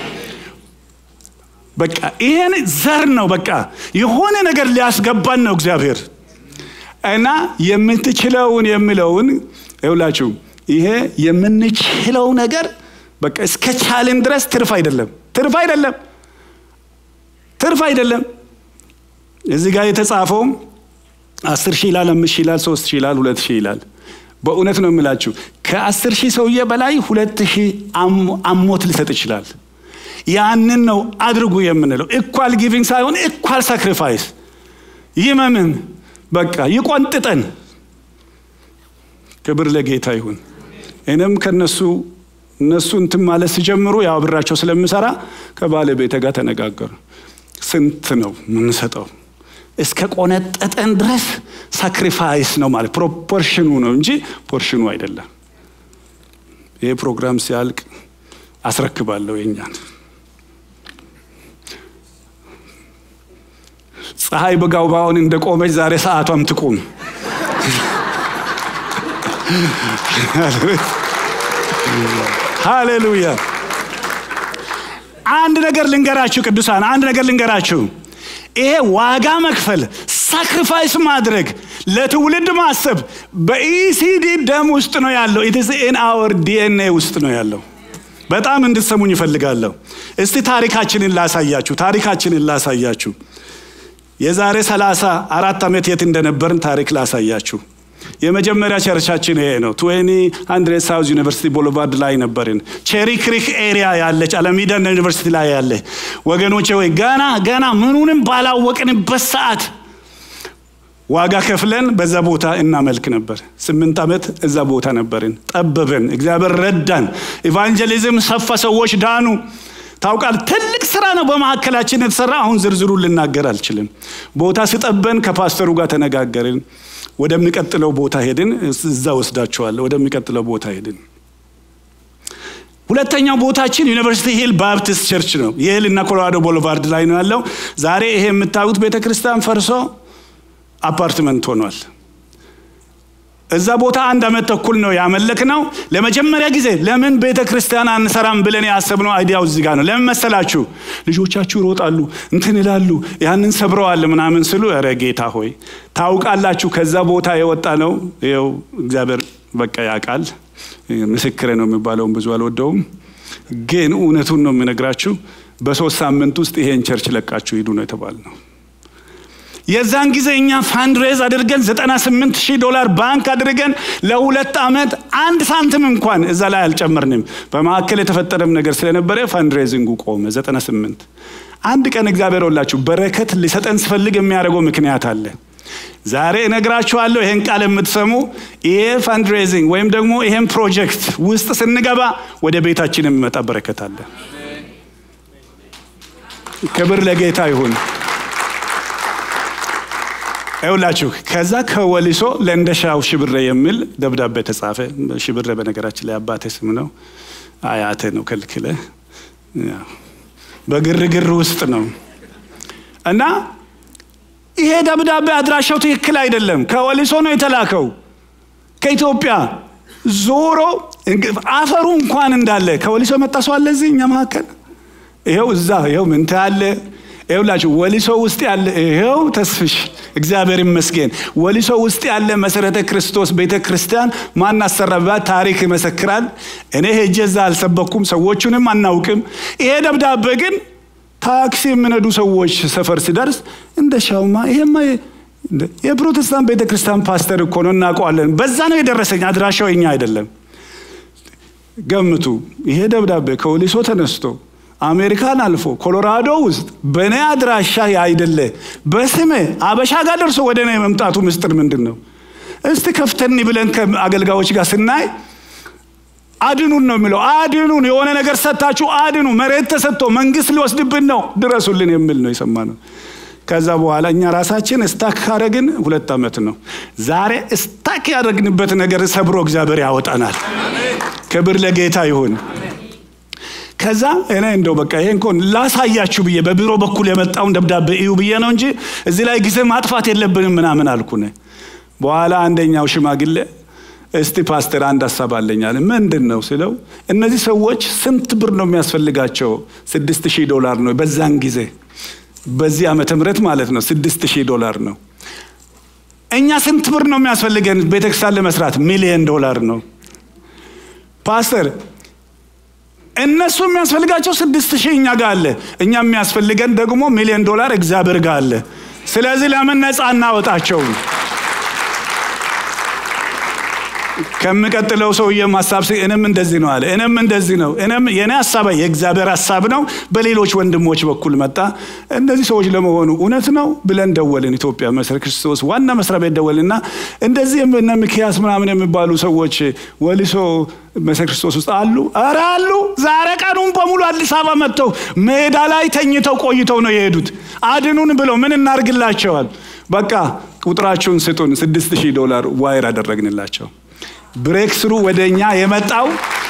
በቃ ይሄን ዘር ነው። በቃ የሆነ ነገር ሊያስገባን ነው እግዚአብሔር እና የምትችለውን የሚለውን ይውላችሁ ይሄ የምንችለው ነገር በቃ እስከ ቻልን ድረስ ትርፍ አይደለም፣ ትርፍ አይደለም፣ ትርፍ አይደለም። እዚህ ጋር የተጻፈው አስር ሺህ ይላል፣ አምስት ሺህ ይላል፣ ሶስት ሺህ ይላል፣ ሁለት ሺህ ይላል። በእውነት ነው የምላችሁ ከአስር ሺህ ሰውዬ በላይ ሁለት ሺህ አሞት ሊሰጥ ይችላል። ያንን ነው አድርጉ የምንለው። ኢኳል ጊቪንግ ሳይሆን ኢኳል ሳክሪፋይስ። ይመምን፣ በቃ ይቆንጥጠን። ክብር ለጌታ ይሁን። እኔም ከነሱ እነሱ እንትን ማለት ሲጀምሩ ያው አብራቸው ስለምሰራ ከባለቤቴ ጋር ተነጋገሩ። ስንት ነው የምንሰጠው? እስከ ቆነጠጠን ድረስ ሳክሪፋይስ ነው ማለት ፕሮፖርሽኑ ነው እንጂ ፖርሽኑ አይደለም። ይህ ፕሮግራም ሲያልቅ አስረክባለሁ የኛን ፀሐይ በጋውባውን እንደ ቆመች ዛሬ ሰዓቷም ትቁም። ሃሌሉያ። አንድ ነገር ልንገራችሁ ቅዱሳን፣ አንድ ነገር ልንገራችሁ። ይሄ ዋጋ መክፈል ሳክሪፋይስ ማድረግ ለትውልድ ማሰብ በኢሲዲ ደም ውስጥ ነው ያለው። ኢትስ ኢን አወር ዲኤንኤ ውስጥ ነው ያለው። በጣም እንድትሰሙኝ ይፈልጋለሁ። እስቲ ታሪካችንን ላሳያችሁ፣ ታሪካችንን ላሳያችሁ። የዛሬ ሰላሳ አራት ዓመት የት እንደነበርን ታሪክ ላሳያችሁ። የመጀመሪያ ቸርቻችን ይሄ ነው። ትዌኒ ሀንድሬድ ሳውዝ ዩኒቨርሲቲ ቦulevard ላይ ነበርን። ቼሪ ክሪክ ኤሪያ ያለች አለሚዳ ዩኒቨርሲቲ ላይ ያለ ወገኖቼ፣ ወይ ገና ገና ምኑንም ባላወቅንበት ሰዓት ዋጋ ከፍለን በዛ ቦታ እናመልክ ነበር። ስምንት ዓመት እዛ ቦታ ነበርን። ጠበበን፣ እግዚአብሔር ረዳን። ኢቫንጀሊዝም ሰፋ፣ ሰዎች ዳኑ። ታውቃል፣ ትልቅ ስራ ነው በመካከላችን የተሰራ። አሁን ዝርዝሩ ልናገር አልችልም። ቦታ ስጠበን ከፓስተሩ ጋር ተነጋገርን። ወደሚቀጥለው ቦታ ሄድን። እዛ ወስዳችኋለሁ። ወደሚቀጥለው ቦታ ሄድን። ሁለተኛው ቦታችን ዩኒቨርሲቲ ሂል ባፕቲስት ቸርች ነው። የሂል እና ኮሎራዶ ቦulevard ላይ ነው ያለው። ዛሬ ይሄ የምታዩት ቤተ ክርስቲያን ፈርሶ አፓርትመንት ሆኗል። እዛ ቦታ አንድ ዓመት ተኩል ነው ያመለክ ነው። ለመጀመሪያ ጊዜ ለምን ቤተ ክርስቲያን አንሰራም ብለን ያሰብነው አይዲያው እዚህ ጋር ነው። ለምን መሰላችሁ? ልጆቻችሁ ይሮጣሉ፣ እንትን ይላሉ፣ ያንን ሰብረዋል ምናምን ስሉ፣ ኧረ ጌታ ሆይ ታውቃላችሁ፣ ከዛ ቦታ የወጣ ነው። ይኸው እግዚአብሔር በቃ ያውቃል። ምስክሬ ነው የሚባለውን ብዙ አልወደውም፣ ግን እውነቱን ነው የምነግራችሁ። በሶስት ሳምንት ውስጥ ይሄን ቸርች ለቃችሁ ሂዱ ነው የተባልነው። የዛን ጊዜ እኛ ፋንድሬዝ አድርገን 98 ሺህ ዶላር ባንክ አድርገን ለሁለት ዓመት አንድ ሳንቲም እንኳን እዛ ላይ አልጨመርንም። በመካከል የተፈጠረም ነገር ስለነበረ ፋንድሬዚንጉ ቆመ። 98 አንድ ቀን እግዚአብሔር ወላችሁ በረከት ሊሰጠን ስፈልግ የሚያደርገው ምክንያት አለ። ዛሬ እነግራችኋለሁ። ይሄን ቃል የምትሰሙ ይሄ ፋንድሬዚንግ ወይም ደግሞ ይሄን ፕሮጀክት ውስጥ ስንገባ ወደ ቤታችን የሚመጣ በረከት አለ። ክብር ለጌታ ይሁን። ይውላችሁ ከዛ ከወሊሶ ለእንደሻው ሽብሬ የሚል ደብዳቤ ተጻፈ። ሽብሬ በነገራችን ላይ አባቴ ስም ነው፣ አያቴ ነው ከልክለ በግርግር ውስጥ ነው እና ይሄ ደብዳቤ አድራሻው ትክክል አይደለም። ከወሊሶ ነው የተላከው ከኢትዮጵያ ዞሮ አፈሩ እንኳን እንዳለ ከወሊሶ መጣ ሰው አለ እዚህ እኛ መካከል ይኸው እዛ ይኸው ምንተ አለ ይኸውላችሁ ወሊሶ ውስጥ ያለ ይኸው ተስፍሽ እግዚአብሔር ይመስገን። ወሊሶ ውስጥ ያለ መሰረተ ክርስቶስ ቤተ ክርስቲያን ማን አሰራባት ታሪክ ይመሰክራል። እኔ ሄጄ እዛ አልሰበኩም፣ ሰዎቹንም አናውቅም። ይሄ ደብዳቤ ግን ታክሲ የሚነዱ ሰዎች ሰፈር ሲደርስ እንደ ሻውማ ይሄማ የፕሮቴስታንት ቤተ ክርስቲያን ፓስተር እኮ ነው እናውቀዋለን። በዛ ነው የደረሰኝ። አድራሻው የኛ አይደለም። ገምቱ። ይሄ ደብዳቤ ከወሊሶ ተነስቶ አሜሪካን አልፎ ኮሎራዶ ውስጥ በእኔ አድራሻ አይደለ በስሜ አበሻ ጋር ደርሶ ወደ እኔ መምጣቱ ምስጢር ምንድን ነው? እስቲ ከፍተኒ ብለን ከአገልጋዮች ጋር ስናይ አድኑን ነው የሚለው። አድኑን፣ የሆነ ነገር ሰጥታችሁ አድኑ፣ መሬት ተሰጥቶ መንግስት ሊወስድብን ነው፣ ድረሱልን የሚል ነው የሰማነው። ከዛ በኋላ እኛ ራሳችን እስታክ ካረግን ሁለት ዓመት ነው። ዛሬ እስታክ ያደረግንበት ነገር ሰብሮ እግዚአብሔር ያወጣናል። ክብር ለጌታ ይሁን። ከዛ እኔ እንደው በቃ ይሄን ኮን ላሳያችሁ ብዬ በቢሮ በኩል የመጣውን ደብዳቤ እዩ ብዬ ነው እንጂ እዚህ ላይ ጊዜ ማጥፋት የለብንም ምናምን አልኩነ። በኋላ አንደኛው ሽማግሌ እስቲ ፓስተር አንድ ሀሳብ አለኛል። ምንድን ነው ስለው እነዚህ ሰዎች ስንት ብር ነው የሚያስፈልጋቸው? ስድስት ሺህ ዶላር ነው በዛን ጊዜ በዚህ ዓመተ ምህረት ማለት ነው። ስድስት ሺህ ዶላር ነው። እኛ ስንት ብር ነው የሚያስፈልገን ቤተክርስቲያን ለመስራት? ሚሊየን ዶላር ነው ፓስተር እነሱ የሚያስፈልጋቸው ስድስት ሺህ እኛ ጋር አለ። እኛ የሚያስፈልገን ደግሞ ሚሊዮን ዶላር እግዚአብሔር ጋር አለ። ስለዚህ ለምን ነፃ እናወጣቸውም? ከምቀጥለው ሰውዬም ሀሳብ እኔም እንደዚህ ነው አለ። እኔም እንደዚህ ነው። እኔም የኔ ሀሳብ የእግዚአብሔር ሀሳብ ነው፣ በሌሎች ወንድሞች በኩል መጣ። እነዚህ ሰዎች ለመሆኑ እውነት ነው ብለን ደወልን። ኢትዮጵያ መሰረ ክርስቶስ ዋና መስሪያ ቤት ደወልና እንደዚህ እነ ሚኪያስ ምናምን የሚባሉ ሰዎች ወሊሶ መሰረ ክርስቶስ ውስጥ አሉ? ኧረ አሉ። ዛሬ ቀኑን በሙሉ አዲስ አበባ መጥተው ሜዳ ላይ ተኝተው ቆይተው ነው የሄዱት። አድኑን ብለው ምን እናርግላቸዋል? በቃ ቁጥራችሁን ስጡን። ስድስት ሺህ ዶላር ዋይር አደረግንላቸው። ብሬክ ስሩ ወደ እኛ የመጣው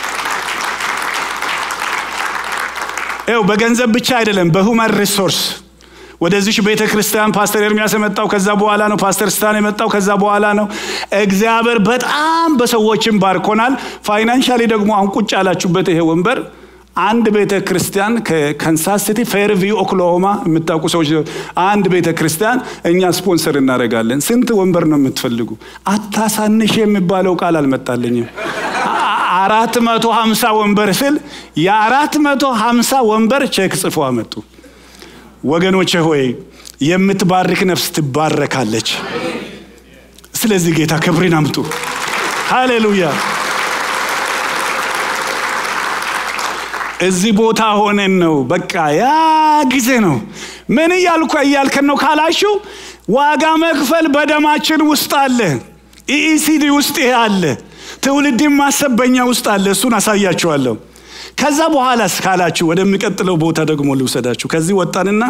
ው በገንዘብ ብቻ አይደለም፣ በሁማን ሪሶርስ ወደዚች ቤተ ክርስቲያን ፓስተር ኤርሚያስ የመጣው ከዛ በኋላ ነው። ፓስተር ስታን የመጣው ከዛ በኋላ ነው። እግዚአብሔር በጣም በሰዎችም ባርኮናል። ፋይናንሻሊ ደግሞ አሁን ቁጭ ያላችሁበት ይሄ ወንበር አንድ ቤተ ክርስቲያን ከካንሳስ ሲቲ ፌርቪው ኦክላሆማ የምታውቁ ሰዎች አንድ ቤተ ክርስቲያን እኛ ስፖንሰር እናደርጋለን። ስንት ወንበር ነው የምትፈልጉ? አታሳንሽ የሚባለው ቃል አልመጣልኝም። አራት መቶ ሀምሳ ወንበር ስል የአራት መቶ ሀምሳ ወንበር ቼክ ጽፎ አመጡ። ወገኖቼ ሆይ የምትባርክ ነፍስ ትባረካለች። ስለዚህ ጌታ ክብርን አምጡ። ሃሌሉያ። እዚህ ቦታ ሆነን ነው። በቃ ያ ጊዜ ነው። ምን እያልኩ እያልከን ነው ካላችሁ፣ ዋጋ መክፈል በደማችን ውስጥ አለ። ኢኢሲዲ ውስጥ ይሄ አለ። ትውልድን ማሰብ በኛ ውስጥ አለ። እሱን አሳያችኋለሁ። ከዛ በኋላስ ካላችሁ ወደሚቀጥለው ቦታ ደግሞ ልውሰዳችሁ። ከዚህ ወጣንና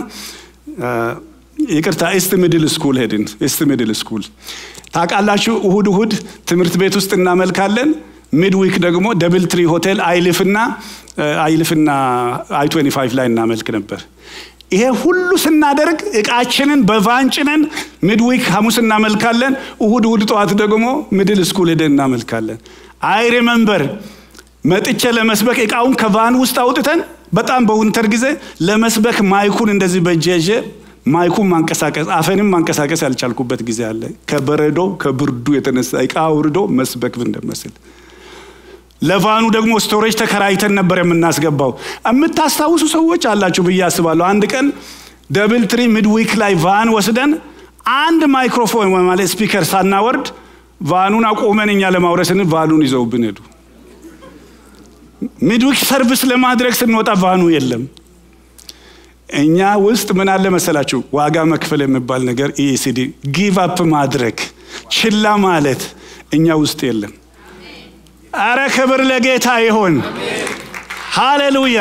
ይቅርታ ኢስት ሚድል ስኩል ሄድን። ኢስት ሚድል ስኩል ታውቃላችሁ፣ እሁድ እሁድ ትምህርት ቤት ውስጥ እናመልካለን። ሚድዊክ ደግሞ ደብል ትሪ ሆቴል አይልፍና አይልፍና አይ 25 ላይ እናመልክ ነበር። ይሄ ሁሉ ስናደርግ እቃችንን በቫን ጭነን ሚድዊክ ሐሙስ እናመልካለን። እሁድ እሁድ ጠዋት ደግሞ ሚድል ስኩል ሄደን እናመልካለን። አይ ሪመምበር መጥቼ ለመስበክ እቃውን ከቫን ውስጥ አውጥተን በጣም በውንተር ጊዜ ለመስበክ ማይኩን እንደዚህ በእጄ ይዤ ማይኩን ማንቀሳቀስ አፈንም ማንቀሳቀስ ያልቻልኩበት ጊዜ አለ። ከበረዶ ከብርዱ የተነሳ እቃ አውርዶ መስበክ እንደመስል ለቫኑ ደግሞ ስቶሬጅ ተከራይተን ነበር የምናስገባው። የምታስታውሱ ሰዎች አላችሁ ብዬ አስባለሁ። አንድ ቀን ደብል ትሪ ሚድዊክ ላይ ቫን ወስደን አንድ ማይክሮፎን ማለት ስፒከር ሳናወርድ ቫኑን አቆመን እኛ ለማውረስን ቫኑን ይዘውብን ሄዱ። ሚድዊክ ሰርቪስ ለማድረግ ስንወጣ ቫኑ የለም። እኛ ውስጥ ምን አለ መሰላችሁ? ዋጋ መክፈል የሚባል ነገር ኢኢሲዲ ጊቭ አፕ ማድረግ ችላ ማለት እኛ ውስጥ የለም። አረ ክብር ለጌታ ይሆን። ሃሌሉያ።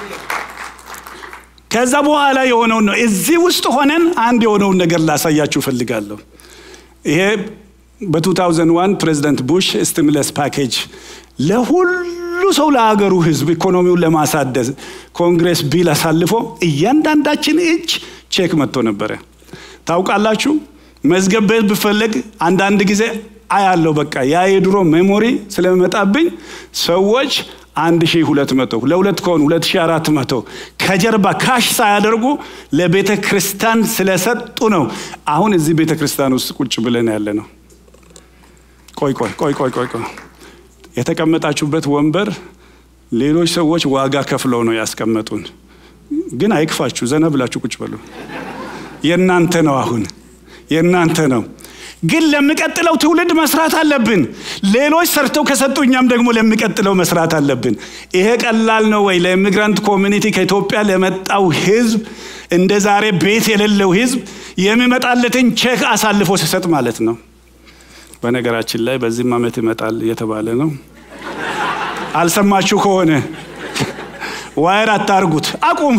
ከዛ በኋላ የሆነውን ነው እዚህ ውስጥ ሆነን አንድ የሆነውን ነገር ላሳያችሁ እፈልጋለሁ። ይሄ በ2001 ፕሬዚደንት ቡሽ ስቲሙለስ ፓኬጅ ለሁሉ ሰው ለሀገሩ ህዝብ ኢኮኖሚውን ለማሳደዝ ኮንግሬስ ቢል አሳልፎ እያንዳንዳችን እጅ ቼክ መጥቶ ነበረ። ታውቃላችሁ መዝገብ ቤት ብፈለግ አንዳንድ ጊዜ አያለው በቃ ያ የድሮ ሜሞሪ ስለሚመጣብኝ ሰዎች አንድ ሺህ ሁለት መቶ ለሁለት ከሆኑ ሁለት ሺህ አራት መቶ ከጀርባ ካሽ ሳያደርጉ ለቤተ ክርስቲያን ስለሰጡ ነው። አሁን እዚህ ቤተ ክርስቲያን ውስጥ ቁጭ ብለን ያለ ነው። ቆይ ቆይ ቆይ ቆይ ቆይ ቆይ የተቀመጣችሁበት ወንበር ሌሎች ሰዎች ዋጋ ከፍለው ነው ያስቀመጡን። ግን አይክፋችሁ፣ ዘና ብላችሁ ቁጭ በሉ። የእናንተ ነው፣ አሁን የእናንተ ነው። ግን ለሚቀጥለው ትውልድ መስራት አለብን። ሌሎች ሰርተው ከሰጡ እኛም ደግሞ ለሚቀጥለው መስራት አለብን። ይሄ ቀላል ነው ወይ? ለኢሚግራንት ኮሚኒቲ ከኢትዮጵያ ለመጣው ህዝብ እንደ ዛሬ ቤት የሌለው ህዝብ የሚመጣለትን ቼክ አሳልፎ ሲሰጥ ማለት ነው። በነገራችን ላይ በዚህም ዓመት ይመጣል እየተባለ ነው። አልሰማችሁ ከሆነ ዋይር አታርጉት፣ አቁም።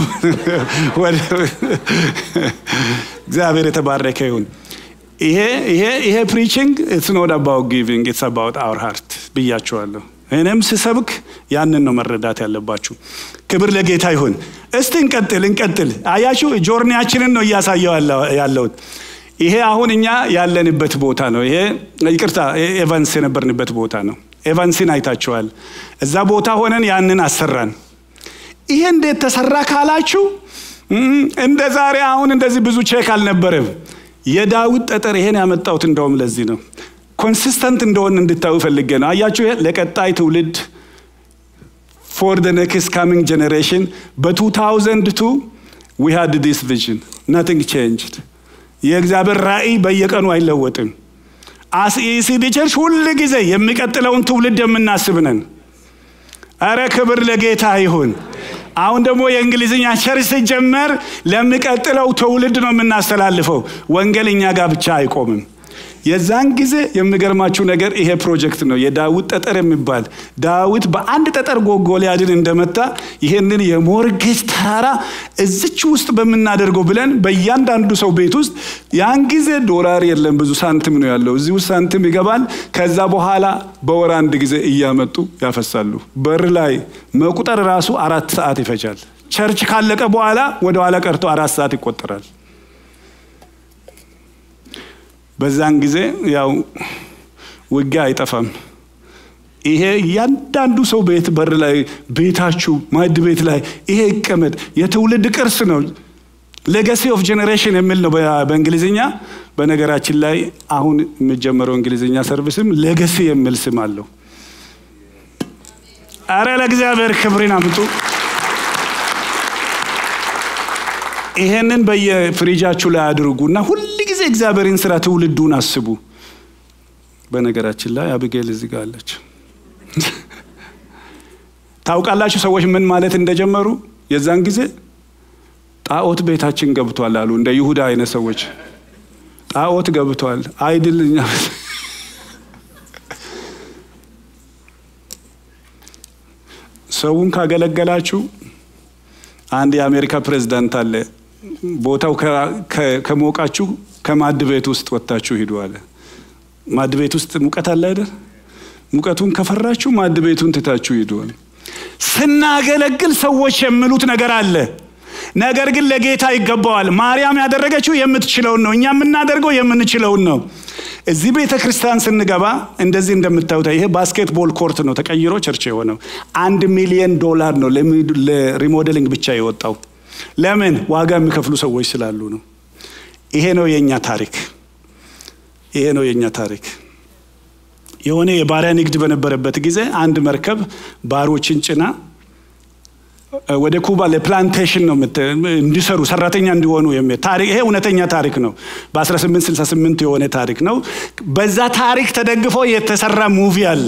እግዚአብሔር የተባረከ ይሁን። ይሄ ይሄ ይሄ ፕሪቺንግ ኢትስ ኖት አባውት ጊቪንግ ኢትስ አባውት አወር ሃርት ብያቸዋለሁ። እኔም ስሰብክ ያንን ነው መረዳት ያለባችሁ። ክብር ለጌታ ይሁን። እስቲ እንቀጥል እንቀጥል። አያችሁ ጆርኒያችንን ነው እያሳየው ያለሁት። ይሄ አሁን እኛ ያለንበት ቦታ ነው። ይሄ ይቅርታ ኤቫንስ የነበርንበት ቦታ ነው። ኤቫንስን አይታችኋል። እዛ ቦታ ሆነን ያንን አሰራን። ይሄ እንዴት ተሰራ ካላችሁ እንደ ዛሬ አሁን እንደዚህ ብዙ ቼክ አልነበረም። የዳዊት ጠጠር ይሄን ያመጣሁት እንደውም ለዚህ ነው። ኮንሲስተንት እንደሆን እንድታዩ ፈልጌ ነው። አያችሁ ለቀጣይ ትውልድ ፎር ደ ኔክስት ካሚንግ ጀኔሬሽን በ2002 ዊ ሃድ ዲስ ቪዥን ናቲንግ ቼንጅድ። የእግዚአብሔር ራእይ በየቀኑ አይለወጥም። አስኢሲዲ ቸርች ሁል ጊዜ የሚቀጥለውን ትውልድ የምናስብ ነን። አረ ክብር ለጌታ ይሁን። አሁን ደግሞ የእንግሊዝኛ ቸርች ሲጀመር ለሚቀጥለው ትውልድ ነው የምናስተላልፈው። ወንጌል እኛ ጋር ብቻ አይቆምም። የዛን ጊዜ የሚገርማችሁ ነገር ይሄ ፕሮጀክት ነው የዳዊት ጠጠር የሚባል ዳዊት በአንድ ጠጠር ጎልያድን እንደመታ ይሄንን የሞርጌጅ ተራራ እዚች ውስጥ በምናደርገው ብለን በእያንዳንዱ ሰው ቤት ውስጥ ያን ጊዜ ዶላር የለም፣ ብዙ ሳንቲም ነው ያለው። እዚህ ውስጥ ሳንቲም ይገባል። ከዛ በኋላ በወር አንድ ጊዜ እያመጡ ያፈሳሉ። በር ላይ መቁጠር ራሱ አራት ሰዓት ይፈጃል። ቸርች ካለቀ በኋላ ወደ ኋላ ቀርቶ አራት ሰዓት ይቆጠራል። በዛን ጊዜ ያው ውጊያ አይጠፋም። ይሄ እያንዳንዱ ሰው ቤት በር ላይ ቤታችሁ ማዕድ ቤት ላይ ይሄ ይቀመጥ። የትውልድ ቅርስ ነው። ሌጋሲ ኦፍ ጄኔሬሽን የሚል ነው በእንግሊዝኛ። በነገራችን ላይ አሁን የሚጀመረው እንግሊዝኛ ሰርቪስም ሌጋሲ የሚል ስም አለው። አረ ለእግዚአብሔር ክብርን አምጡ። ይሄንን በየፍሪጃችሁ ላይ አድርጉና ሁል ጊዜ እግዚአብሔርን ስራ ትውልዱን አስቡ። በነገራችን ላይ አብጌል እዚህ ጋር አለች። ታውቃላችሁ ሰዎች ምን ማለት እንደጀመሩ የዛን ጊዜ ጣዖት ቤታችን ገብቷል አሉ። እንደ ይሁዳ አይነት ሰዎች ጣዖት ገብቷል አይድል እኛ ሰውን ካገለገላችሁ አንድ የአሜሪካ ፕሬዝዳንት አለ። ቦታው ከሞቃችሁ ከማድ ቤት ውስጥ ወጥታችሁ ሂዱ አለ። ማድ ቤት ውስጥ ሙቀት አለ አይደል? ሙቀቱን ከፈራችሁ ማድ ቤቱን ትታችሁ ሂዱ አለ። ስናገለግል ሰዎች የሚሉት ነገር አለ። ነገር ግን ለጌታ ይገባዋል። ማርያም ያደረገችው የምትችለውን ነው። እኛ የምናደርገው የምንችለውን ነው። እዚህ ቤተ ክርስቲያን ስንገባ እንደዚህ እንደምታዩት ይሄ ባስኬትቦል ኮርት ነው ተቀይሮ ቸርች የሆነው። አንድ ሚሊዮን ዶላር ነው ለሪሞዴሊንግ ብቻ የወጣው። ለምን? ዋጋ የሚከፍሉ ሰዎች ስላሉ ነው። ይሄ ነው የእኛ ታሪክ። ይሄ ነው የእኛ ታሪክ። የሆነ የባሪያ ንግድ በነበረበት ጊዜ አንድ መርከብ ባሮችን ጭና ወደ ኩባ ለፕላንቴሽን ነው እንዲሰሩ ሰራተኛ እንዲሆኑ የሚል ታሪክ። ይሄ እውነተኛ ታሪክ ነው። በ1868 የሆነ ታሪክ ነው። በዛ ታሪክ ተደግፎ የተሰራ ሙቪ አለ።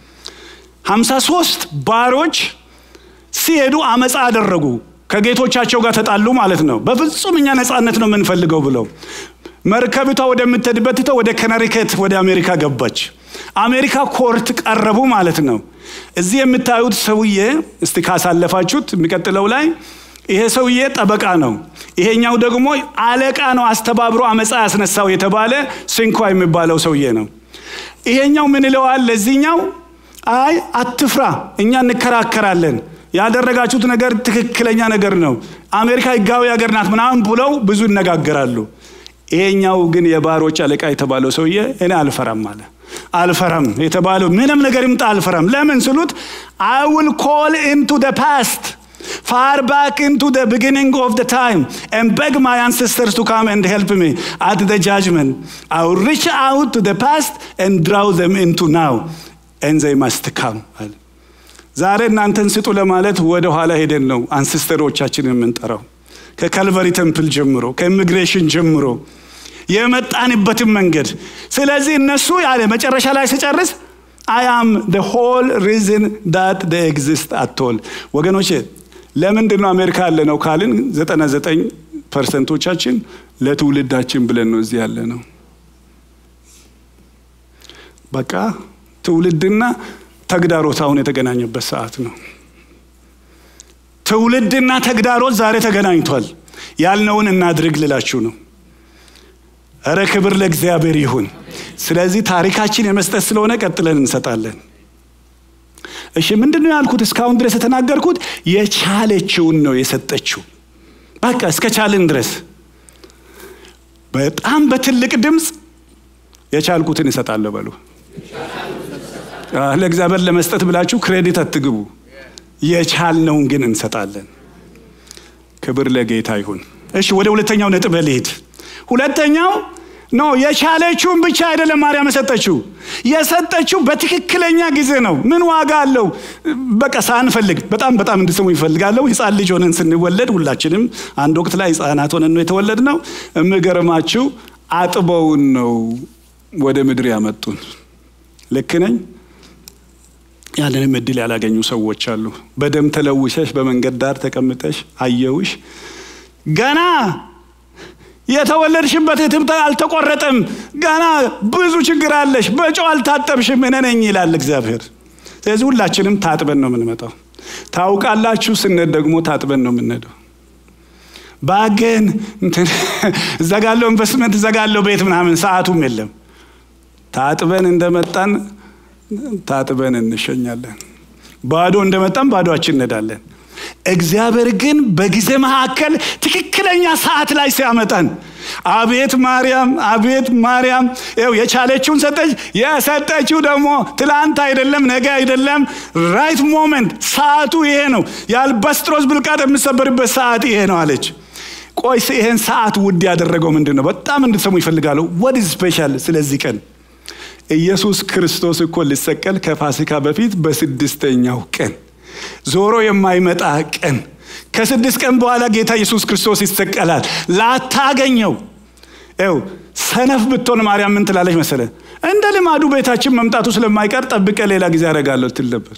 53 ባሮች ሲሄዱ አመፃ አደረጉ። ከጌቶቻቸው ጋር ተጣሉ ማለት ነው። በፍጹም እኛ ነፃነት ነው የምንፈልገው ብለው መርከቢቷ ወደምትሄድበት ትተው ወደ ከነሪከት ወደ አሜሪካ ገባች። አሜሪካ ኮርት ቀረቡ ማለት ነው። እዚህ የምታዩት ሰውዬ እስቲ ካሳለፋችሁት የሚቀጥለው ላይ ይሄ ሰውዬ ጠበቃ ነው። ይሄኛው ደግሞ አለቃ ነው። አስተባብሮ አመፃ ያስነሳው የተባለ ሲንኳ የሚባለው ሰውዬ ነው። ይሄኛው ምን ይለዋል ለዚህኛው? አይ አትፍራ፣ እኛ እንከራከራለን ያደረጋችሁት ነገር ትክክለኛ ነገር ነው፣ አሜሪካ ህጋዊ ሀገር ናት ምናምን ብለው ብዙ ይነጋገራሉ። ይሄኛው ግን የባሮች አለቃ የተባለው ሰውዬ እኔ አልፈራም አለ። አልፈራም የተባለው ምንም ነገር ይምጣ አልፈራም። ለምን ስሉት አይ ዊል ኮል ኢንቱ ደ ፓስት ፋር ባክ ኢንቱ ደ ቢጊኒንግ ኦፍ ደ ታይም ኤንድ ቤግ ማይ አንሴስተርስ ቱ ካም ኤንድ ሄልፕ ሚ አት ደ ጃጅመንት አይ ዊል ሪች አውት ቱ ደ ፓስት ኤንድ ድራው ዘም ኢንቱ ናው ኤንድ ዘይ ማስት ካም አለ። ዛሬ እናንተን ስጡ ለማለት ወደ ኋላ ሄደን ነው አንሲስተሮቻችንን የምንጠራው ከካልቫሪ ተምፕል ጀምሮ ከኢሚግሬሽን ጀምሮ የመጣንበትን መንገድ። ስለዚህ እነሱ ያለ መጨረሻ ላይ ስጨርስ አይ አም ደ ሆል ሪዝን ዳት ደ ኤግዚስት አትል። ወገኖቼ ለምንድን ነው አሜሪካ ያለ ነው ካልን ዘጠና ዘጠኝ ፐርሰንቶቻችን ለትውልዳችን ብለን ነው እዚህ ያለ ነው። በቃ ትውልድና ተግዳሮት አሁን የተገናኘበት ሰዓት ነው። ትውልድና ተግዳሮት ዛሬ ተገናኝቷል። ያልነውን እናድርግ ልላችሁ ነው። እረ ክብር ለእግዚአብሔር ይሁን። ስለዚህ ታሪካችን የመስጠት ስለሆነ ቀጥለን እንሰጣለን። እሺ ምንድን ነው ያልኩት? እስካሁን ድረስ የተናገርኩት የቻለችውን ነው የሰጠችው። በቃ እስከ ቻልን ድረስ በጣም በትልቅ ድምፅ የቻልኩትን እሰጣለሁ በሉ። ለእግዚአብሔር ለመስጠት ብላችሁ ክሬዲት አትግቡ። የቻልነውን ግን እንሰጣለን። ክብር ለጌታ ይሁን። እሺ ወደ ሁለተኛው ነጥብ ልሂድ። ሁለተኛው ኖ የቻለችውን ብቻ አይደለም ማርያም የሰጠችው የሰጠችው በትክክለኛ ጊዜ ነው። ምን ዋጋ አለው? በቃ ሳንፈልግ በጣም በጣም እንድስሙ ይፈልጋለሁ። ህፃን ልጅ ሆነን ስንወለድ ሁላችንም አንድ ወቅት ላይ ህፃናት ሆነን ነው የተወለድ ነው። የምገርማችሁ አጥበውን ነው ወደ ምድር ያመጡን። ልክ ነኝ? ያንንም እድል ያላገኙ ሰዎች አሉ። በደም ተለውሰሽ በመንገድ ዳር ተቀምጠሽ አየውሽ ገና የተወለድሽበት እትብት አልተቆረጠም። ገና ብዙ ችግር አለሽ። በጨው አልታጠብሽም። እኔ ነኝ ይላል እግዚአብሔር። ስለዚህ ሁላችንም ታጥበን ነው የምንመጣው። ታውቃላችሁ፣ ስንሄድ ደግሞ ታጥበን ነው የምንሄደው። ባገን እዘጋለሁ፣ ኢንቨስትመንት እዘጋለሁ፣ ቤት ምናምን ሰዓቱም የለም። ታጥበን እንደመጣን ታጥበን እንሸኛለን። ባዶ እንደመጣን ባዶችን እንሄዳለን። እግዚአብሔር ግን በጊዜ መካከል ትክክለኛ ሰዓት ላይ ሲያመጣን አቤት ማርያም አቤት ማርያም ው የቻለችውን ሰጠች። የሰጠችው ደግሞ ትላንት አይደለም ነገ አይደለም፣ ራይት ሞመንት ሰዓቱ ይሄ ነው። የአልባስጥሮስ ብልቃጥ የምሰበርበት ሰዓት ይሄ ነው አለች። ቆይ ይሄን ሰዓት ውድ ያደረገው ምንድን ነው? በጣም እንድትሰሙ ይፈልጋሉ። ወድ ስፔሻል ስለዚህ ቀን ኢየሱስ ክርስቶስ እኮ ሊሰቀል ከፋሲካ በፊት በስድስተኛው ቀን ዞሮ የማይመጣ ቀን ከስድስት ቀን በኋላ ጌታ ኢየሱስ ክርስቶስ ይሰቀላል። ላታገኘው ው ሰነፍ ብትሆን ማርያም ምን ትላለች መሰለ? እንደ ልማዱ ቤታችን መምጣቱ ስለማይቀር ጠብቀ ሌላ ጊዜ ያደርጋለሁ ትል ነበር።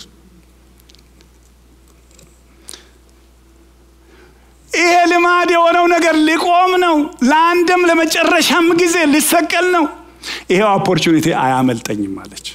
ይሄ ልማድ የሆነው ነገር ሊቆም ነው። ለአንድም ለመጨረሻም ጊዜ ሊሰቀል ነው። ይሄው ኦፖርቹኒቲ አያመልጠኝም አለች።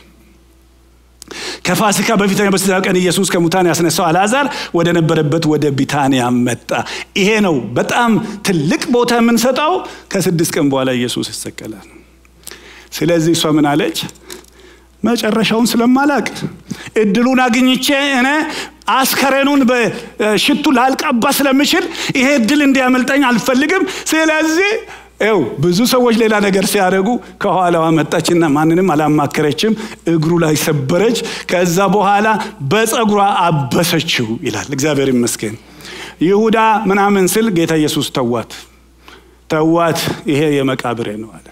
ከፋሲካ በፊተኛ በስድስተኛው ቀን ኢየሱስ ከሙታን ያስነሳው አልዓዛር ወደ ነበረበት ወደ ቢታንያ መጣ። ይሄ ነው በጣም ትልቅ ቦታ የምንሰጠው። ከስድስት ቀን በኋላ ኢየሱስ ይሰቀላል። ስለዚህ እሷ ምን አለች? መጨረሻውን ስለማላቅ እድሉን አግኝቼ እኔ አስከሬኑን በሽቱ ላልቀባ ስለምችል ይሄ እድል እንዲያመልጠኝ አልፈልግም። ስለዚህ ው ብዙ ሰዎች ሌላ ነገር ሲያደርጉ ከኋላዋ መጣችና ማንንም አላማከረችም። እግሩ ላይ ሰበረች። ከዛ በኋላ በፀጉሯ አበሰችው ይላል። እግዚአብሔር ይመስገን። ይሁዳ ምናምን ስል ጌታ ኢየሱስ ተዋት ተዋት፣ ይሄ የመቃብሬ ነው አለ።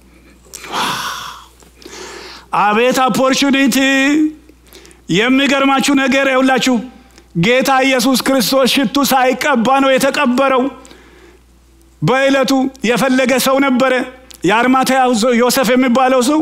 አቤት ኦፖርቹኒቲ! የሚገርማችሁ ነገር የሁላችሁ ጌታ ኢየሱስ ክርስቶስ ሽቱ ሳይቀባ ነው የተቀበረው። በዕለቱ የፈለገ ሰው ነበረ። የአርማትያው ዮሴፍ የሚባለው ሰው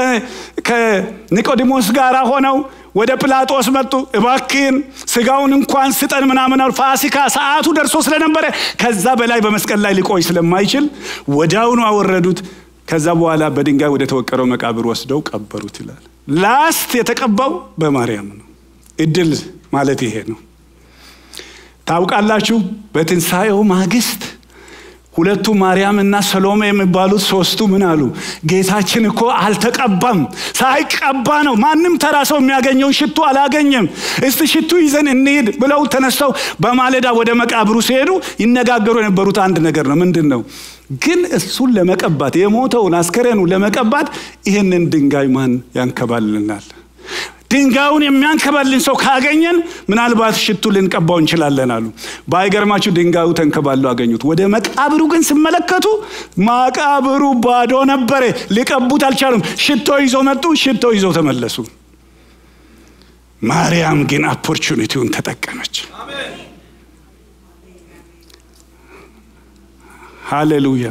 ከኒቆዲሞስ ጋር ሆነው ወደ ጲላጦስ መጡ። እባክህን ስጋውን እንኳን ስጠን ምናምን አሉ። ፋሲካ ሰዓቱ ደርሶ ስለነበረ ከዛ በላይ በመስቀል ላይ ሊቆይ ስለማይችል ወዲያውኑ አወረዱት። ከዛ በኋላ በድንጋይ ወደ ተወቀረው መቃብር ወስደው ቀበሩት ይላል። ላስት የተቀባው በማርያም ነው። እድል ማለት ይሄ ነው። ታውቃላችሁ በትንሣኤው ማግስት ሁለቱ ማርያም እና ሰሎሜ የሚባሉት ሶስቱ ምን አሉ? ጌታችን እኮ አልተቀባም፣ ሳይቀባ ነው። ማንም ተራ ሰው የሚያገኘውን ሽቱ አላገኘም። እስቲ ሽቱ ይዘን እንሂድ ብለው ተነስተው በማለዳ ወደ መቃብሩ ሲሄዱ ይነጋገሩ የነበሩት አንድ ነገር ነው። ምንድን ነው ግን እሱን ለመቀባት የሞተውን አስከሬኑ ለመቀባት ይህንን ድንጋይ ማን ያንከባልልናል? ድንጋዩን የሚያንከባልን ሰው ካገኘን ምናልባት ሽቱ ልንቀባው እንችላለን አሉ። ባይገርማችሁ ድንጋዩ ተንከባሉ አገኙት። ወደ መቃብሩ ግን ሲመለከቱ መቃብሩ ባዶ ነበረ። ሊቀቡት አልቻሉም። ሽቶ ይዞ መጡ። ሽቶ ይዞ ተመለሱ። ማርያም ግን ኦፖርቹኒቲውን ተጠቀመች። ሃሌሉያ።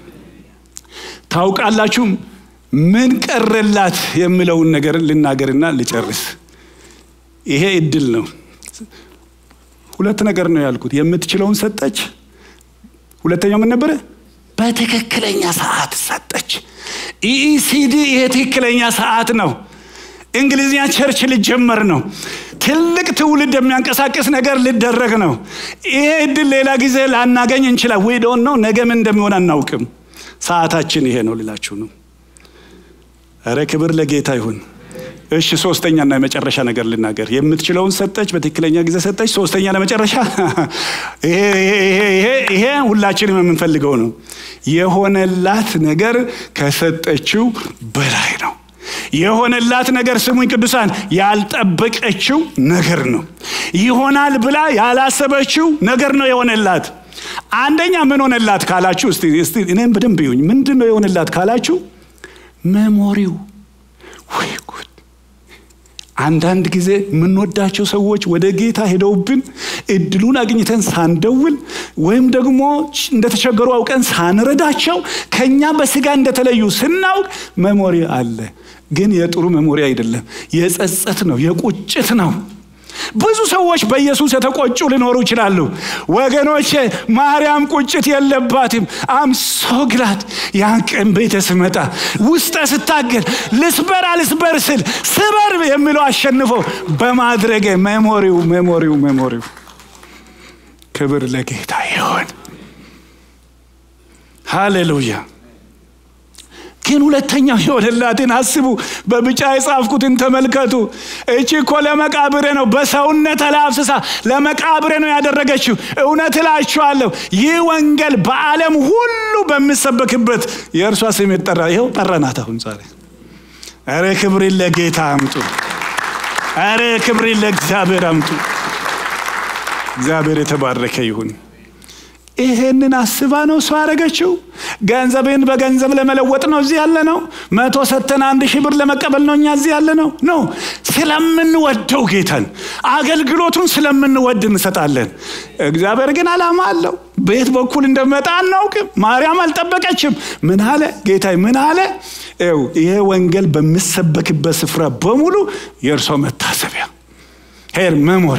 ታውቃላችሁም ምን ቀረላት የሚለውን ነገር ልናገርና ልጨርስ። ይሄ እድል ነው። ሁለት ነገር ነው ያልኩት። የምትችለውን ሰጠች። ሁለተኛው ምን ነበረ? በትክክለኛ ሰዓት ሰጠች። ኢኢሲዲ ይሄ ትክክለኛ ሰዓት ነው። እንግሊዝኛ ቸርች ሊጀመር ነው። ትልቅ ትውልድ የሚያንቀሳቅስ ነገር ሊደረግ ነው። ይሄ እድል ሌላ ጊዜ ላናገኝ እንችላል። ወይ ዶንት ነው ነገ ምን እንደሚሆን አናውቅም። ሰዓታችን ይሄ ነው ልላችሁ ነው። እረ ክብር ለጌታ ይሁን። እሺ ሶስተኛና የመጨረሻ ነገር ልናገር። የምትችለውን ሰጠች፣ በትክክለኛ ጊዜ ሰጠች። ሶስተኛ ለመጨረሻ ይሄ ሁላችንም የምንፈልገው ነው። የሆነላት ነገር ከሰጠችው በላይ ነው። የሆነላት ነገር ስሙኝ ቅዱሳን፣ ያልጠበቀችው ነገር ነው። ይሆናል ብላ ያላሰበችው ነገር ነው የሆነላት። አንደኛ ምን ሆነላት ካላችሁ፣ እስቲ እኔም በደንብ ይሁኝ። ምንድን ነው የሆነላት ካላችሁ መሞሪው ወይ ጉድ! አንዳንድ ጊዜ የምንወዳቸው ሰዎች ወደ ጌታ ሄደውብን እድሉን አግኝተን ሳንደውል ወይም ደግሞ እንደተቸገሩ አውቀን ሳንረዳቸው ከኛ በስጋ እንደተለዩ ስናውቅ መሞሪ አለ። ግን የጥሩ መሞሪ አይደለም፣ የጸጸት ነው፣ የቁጭት ነው። ብዙ ሰዎች በኢየሱስ የተቆጩ ሊኖሩ ይችላሉ። ወገኖቼ ማርያም ቁጭት የለባትም። አም ሶ ግላድ ያን ቀን ቤተ ስመጣ ውስጠ ስታገል ልስበር አልስበር ስል ስበር የሚለው አሸንፎ በማድረገ ሜሞሪው ሜሞሪው ሜሞሪው ክብር ለጌታ ይሆን። ሃሌሉያ። ግን ሁለተኛው የሆነላትን አስቡ። በብጫ የጻፍኩትን ተመልከቱ። እቺ እኮ ለመቃብሬ ነው፣ በሰውነት ተላብስሳ ለመቃብሬ ነው ያደረገችው። እውነት እላችኋለሁ ይህ ወንጌል በዓለም ሁሉ በሚሰበክበት የእርሷ ስም ይጠራ። ይኸው ጠራናት። አሁን ዛሬ ኧረ ክብርን ለጌታ አምጡ። ኧረ ክብርን ለእግዚአብሔር አምጡ። እግዚአብሔር የተባረከ ይሁን። ይሄንን አስባ ነው እሷ ያደረገችው። ገንዘብን በገንዘብ ለመለወጥ ነው እዚህ ያለ ነው። መቶ ሰተን አንድ ሺህ ብር ለመቀበል ነው እኛ እዚህ ያለ ነው። ኖ ስለምንወደው ጌታን አገልግሎቱን ስለምንወድ እንሰጣለን። እግዚአብሔር ግን ዓላማ አለው። በየት በኩል እንደመጣ አናውቅም። ማርያም አልጠበቀችም። ምን አለ ጌታ? ምን አለ? ይኸው ይሄ ወንጌል በሚሰበክበት ስፍራ በሙሉ የእርሶ መታሰቢያ ሄር ሜሞሪ።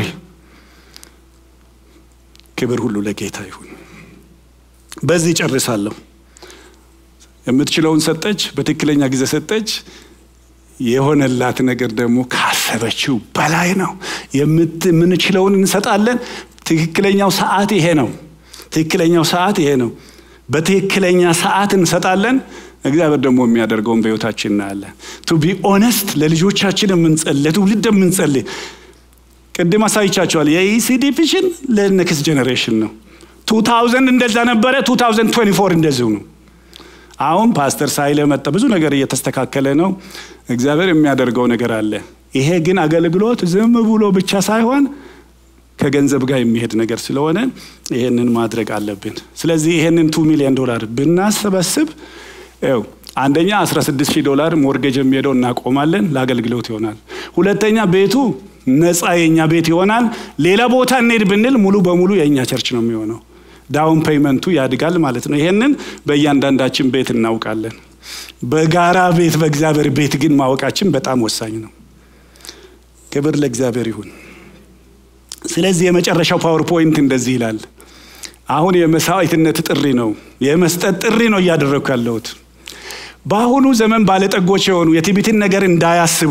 ክብር ሁሉ ለጌታ ይሁን። በዚህ ጨርሳለሁ። የምትችለውን ሰጠች፣ በትክክለኛ ጊዜ ሰጠች። የሆነላት ነገር ደግሞ ካሰበችው በላይ ነው። የምንችለውን እንሰጣለን። ትክክለኛው ሰዓት ይሄ ነው። ትክክለኛው ሰዓት ይሄ ነው። በትክክለኛ ሰዓት እንሰጣለን። እግዚአብሔር ደግሞ የሚያደርገውን በሕይወታችን እናያለን። ቱ ቢ ኦነስት ለልጆቻችን የምንጸልይ ለትውልድ የምንጸልይ ቅድም አሳይቻቸዋል። የኢሲዲ ቪዥን ለኔክስት ጀኔሬሽን ነው። 2000 እንደዛ ነበረ። 2024 እንደዚሁ ነው። አሁን ፓስተር ሳይለ መጣ። ብዙ ነገር እየተስተካከለ ነው። እግዚአብሔር የሚያደርገው ነገር አለ። ይሄ ግን አገልግሎት ዝም ብሎ ብቻ ሳይሆን ከገንዘብ ጋር የሚሄድ ነገር ስለሆነ ይሄንን ማድረግ አለብን። ስለዚህ ይሄንን ቱ ሚሊዮን ዶላር ብናሰበስብ ው አንደኛ 16 ሺህ ዶላር ሞርጌጅ የሚሄደው እናቆማለን፣ ለአገልግሎት ይሆናል። ሁለተኛ ቤቱ ነፃ የእኛ ቤት ይሆናል። ሌላ ቦታ እንሄድ ብንል ሙሉ በሙሉ የእኛ ቸርች ነው የሚሆነው። ዳውን ፔይመንቱ ያድጋል ማለት ነው። ይሄንን በእያንዳንዳችን ቤት እናውቃለን። በጋራ ቤት በእግዚአብሔር ቤት ግን ማወቃችን በጣም ወሳኝ ነው። ክብር ለእግዚአብሔር ይሁን። ስለዚህ የመጨረሻው ፓወርፖይንት እንደዚህ ይላል። አሁን የመስዋዕትነት ጥሪ ነው፣ የመስጠት ጥሪ ነው እያደረግኩ ያለሁት። በአሁኑ ዘመን ባለጠጎች የሆኑ የትዕቢትን ነገር እንዳያስቡ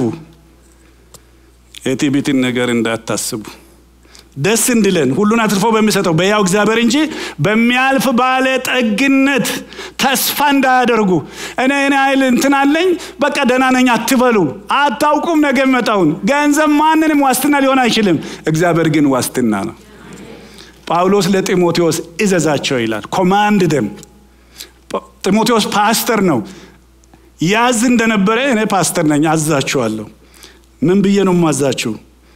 የትዕቢትን ነገር እንዳታስቡ ደስ እንድለን ሁሉን አትርፎ በሚሰጠው በያው እግዚአብሔር እንጂ በሚያልፍ ባለጠግነት ተስፋ እንዳያደርጉ። እኔ እኔ ኃይል እንትን አለኝ በቃ ደህና ነኝ አትበሉ። አታውቁም ነገ መጣውን። ገንዘብ ማንንም ዋስትና ሊሆን አይችልም። እግዚአብሔር ግን ዋስትና ነው። ጳውሎስ ለጢሞቴዎስ እዘዛቸው ይላል። ኮማንድ ደም ጢሞቴዎስ ፓስተር ነው። ያዝ እንደነበረ እኔ ፓስተር ነኝ፣ አዛችኋለሁ። ምን ብዬ ነው ማዛችሁ?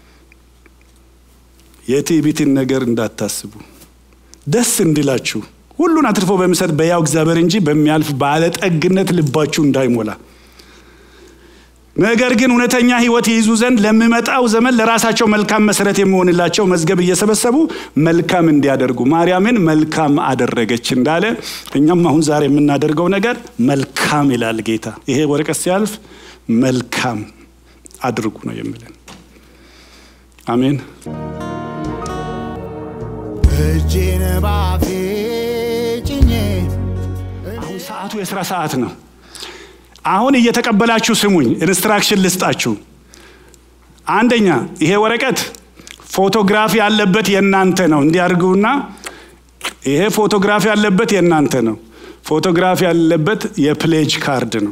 የትዕቢትን ነገር እንዳታስቡ ደስ እንዲላችሁ ሁሉን አትርፎ በሚሰጥ በያው እግዚአብሔር እንጂ በሚያልፍ ባለጠግነት ልባችሁ እንዳይሞላ ነገር ግን እውነተኛ ሕይወት ይይዙ ዘንድ ለሚመጣው ዘመን ለራሳቸው መልካም መሰረት የሚሆንላቸው መዝገብ እየሰበሰቡ መልካም እንዲያደርጉ ማርያምን መልካም አደረገች እንዳለ እኛም አሁን ዛሬ የምናደርገው ነገር መልካም ይላል ጌታ። ይሄ ወረቀት ሲያልፍ መልካም አድርጉ ነው የሚለን። አሜን። እጄን ባፌ ጭኜ አሁን ሰዓቱ የስራ ሰዓት ነው። አሁን እየተቀበላችሁ ስሙኝ፣ ኢንስትራክሽን ልስጣችሁ። አንደኛ ይሄ ወረቀት ፎቶግራፊ ያለበት የእናንተ ነው። እንዲያርጉና ይሄ ፎቶግራፊ ያለበት የእናንተ ነው። ፎቶግራፊ ያለበት የፕሌጅ ካርድ ነው።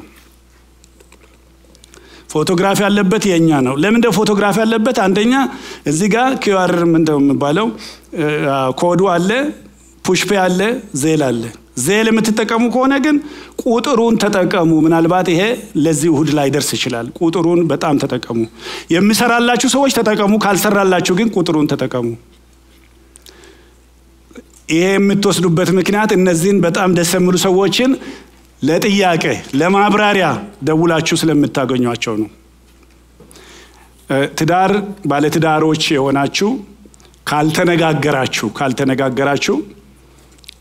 ፎቶግራፊ ያለበት የእኛ ነው። ለምንድነው ፎቶግራፊ ያለበት? አንደኛ እዚህ ጋር ኪዩአር ምንድነው የሚባለው ኮዱ አለ፣ ፑሽፔ አለ፣ ዜል አለ። ዜል የምትጠቀሙ ከሆነ ግን ቁጥሩን ተጠቀሙ። ምናልባት ይሄ ለዚህ እሁድ ላይ ደርስ ይችላል። ቁጥሩን በጣም ተጠቀሙ። የሚሰራላችሁ ሰዎች ተጠቀሙ፣ ካልሰራላችሁ ግን ቁጥሩን ተጠቀሙ። ይሄ የምትወስዱበት ምክንያት እነዚህን በጣም ደስ የሚሉ ሰዎችን ለጥያቄ ለማብራሪያ ደውላችሁ ስለምታገኟቸው ነው። ትዳር ባለትዳሮች የሆናችሁ ካልተነጋገራችሁ ካልተነጋገራችሁ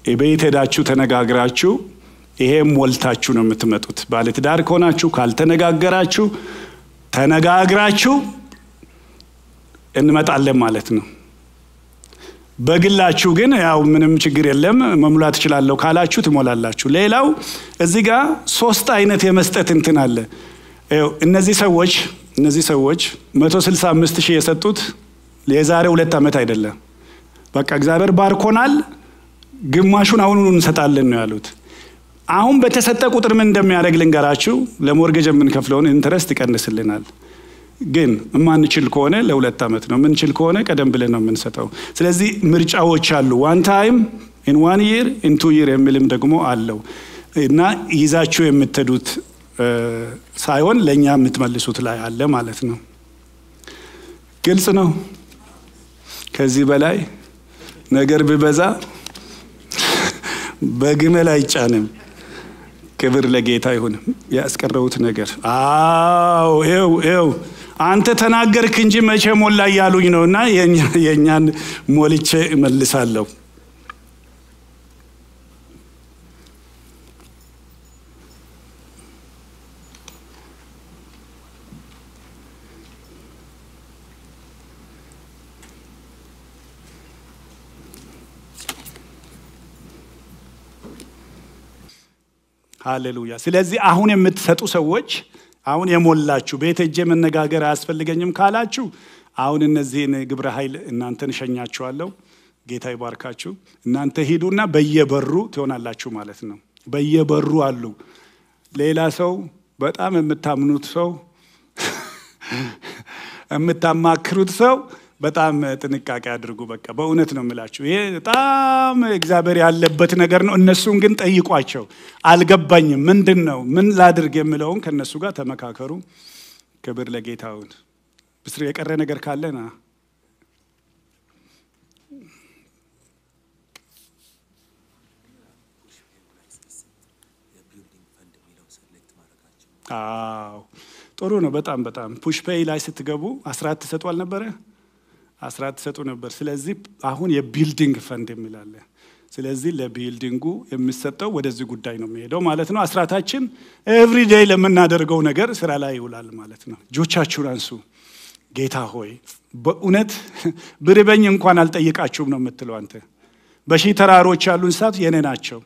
ቤት ሄዳችሁ ተነጋግራችሁ ይሄም ሞልታችሁ ነው የምትመጡት። ባለትዳር ከሆናችሁ ካልተነጋገራችሁ ተነጋግራችሁ እንመጣለን ማለት ነው። በግላችሁ ግን ያው ምንም ችግር የለም መሙላት እችላለሁ ካላችሁ ትሞላላችሁ። ሌላው እዚህ ጋር ሶስት አይነት የመስጠት እንትን አለ። ይኸው እነዚህ ሰዎች እነዚህ ሰዎች 165 ሺህ የሰጡት የዛሬ ሁለት ዓመት አይደለም። በቃ እግዚአብሔር ባርኮናል፣ ግማሹን አሁኑ እንሰጣለን ነው ያሉት። አሁን በተሰጠ ቁጥር ምን እንደሚያደርግ ልንገራችሁ። ለሞርጌጅ የምንከፍለውን ኢንተረስት ይቀንስልናል። ግን የማንችል ከሆነ ለሁለት ዓመት ነው፣ የምንችል ከሆነ ቀደም ብለን ነው የምንሰጠው። ስለዚህ ምርጫዎች አሉ። ዋን ታይም ኢን ዋን ይር ኢን ቱ ይር የሚልም ደግሞ አለው እና ይዛችሁ የምትሄዱት ሳይሆን ለእኛ የምትመልሱት ላይ አለ ማለት ነው። ግልጽ ነው። ከዚህ በላይ ነገር ቢበዛ በግመል አይጫንም። ክብር ለጌታ ይሁን። ያስቀረውት ነገር አዎ፣ ይኸው ይኸው አንተ ተናገርክ እንጂ መቼ ሞላ እያሉኝ ነው እና የእኛን ሞልቼ እመልሳለሁ። ሃሌሉያ። ስለዚህ አሁን የምትሰጡ ሰዎች አሁን የሞላችሁ ቤት ሄጄ መነጋገር አያስፈልገኝም ካላችሁ አሁን እነዚህን ግብረ ኃይል እናንተን እሸኛችኋለሁ። ጌታ ይባርካችሁ። እናንተ ሂዱና በየበሩ ትሆናላችሁ ማለት ነው። በየበሩ አሉ። ሌላ ሰው በጣም የምታምኑት ሰው የምታማክሩት ሰው በጣም ጥንቃቄ አድርጉ። በቃ በእውነት ነው የምላችሁ። ይሄ በጣም እግዚአብሔር ያለበት ነገር ነው። እነሱን ግን ጠይቋቸው። አልገባኝም፣ ምንድን ነው ምን ላድርግ የምለውን ከእነሱ ጋር ተመካከሩ። ክብር ለጌታውን። ብስር የቀረ ነገር ካለና አዎ ጥሩ ነው። በጣም በጣም ፑሽ ፔይ ላይ ስትገቡ አስራት ትሰጡ አልነበረ? አስራት ትሰጡ ነበር። ስለዚህ አሁን የቢልዲንግ ፈንድ የሚላለ ስለዚህ ለቢልዲንጉ የሚሰጠው ወደዚህ ጉዳይ ነው የሚሄደው ማለት ነው። አስራታችን ኤቭሪዴይ ለምናደርገው ነገር ስራ ላይ ይውላል ማለት ነው። እጆቻችሁን አንሱ። ጌታ ሆይ በእውነት ብርበኝ እንኳን አልጠይቃችሁም ነው የምትለው አንተ። በሺህ ተራሮች ያሉ እንስሳት የኔ ናቸው።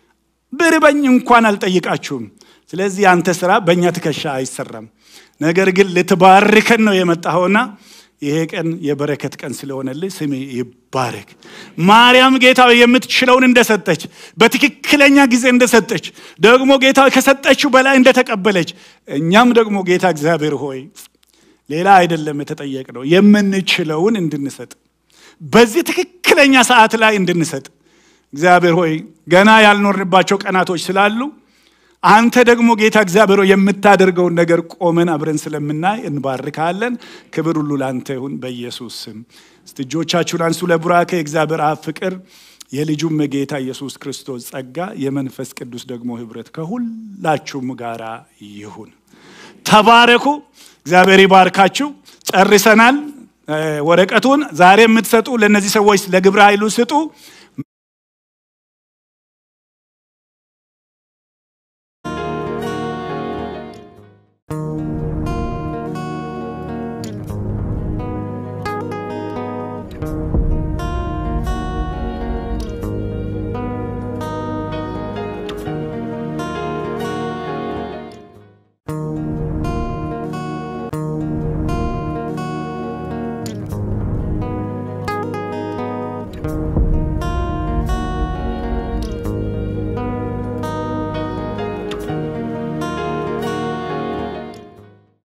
ብርበኝ እንኳን አልጠይቃችሁም። ስለዚህ አንተ ስራ በእኛ ትከሻ አይሰራም። ነገር ግን ልትባርከን ነው የመጣኸውና ይሄ ቀን የበረከት ቀን ስለሆነልህ ስሜ ይባረክ። ማርያም ጌታ የምትችለውን እንደሰጠች በትክክለኛ ጊዜ እንደሰጠች ደግሞ ጌታ ከሰጠችው በላይ እንደተቀበለች እኛም ደግሞ ጌታ እግዚአብሔር ሆይ ሌላ አይደለም የተጠየቅነው የምንችለውን እንድንሰጥ በዚህ ትክክለኛ ሰዓት ላይ እንድንሰጥ እግዚአብሔር ሆይ ገና ያልኖርንባቸው ቀናቶች ስላሉ አንተ ደግሞ ጌታ እግዚአብሔር የምታደርገውን ነገር ቆመን አብረን ስለምናይ እንባርካለን። ክብር ሁሉ ለአንተ ይሁን በኢየሱስ ስም። እስቲ እጆቻችሁን አንሱ። ለቡራኬ የእግዚአብሔር አብ ፍቅር፣ የልጁም ጌታ ኢየሱስ ክርስቶስ ጸጋ፣ የመንፈስ ቅዱስ ደግሞ ህብረት ከሁላችሁም ጋራ ይሁን። ተባረኩ። እግዚአብሔር ይባርካችሁ። ጨርሰናል። ወረቀቱን ዛሬ የምትሰጡ ለእነዚህ ሰዎች ለግብረ ኃይሉ ስጡ። thank you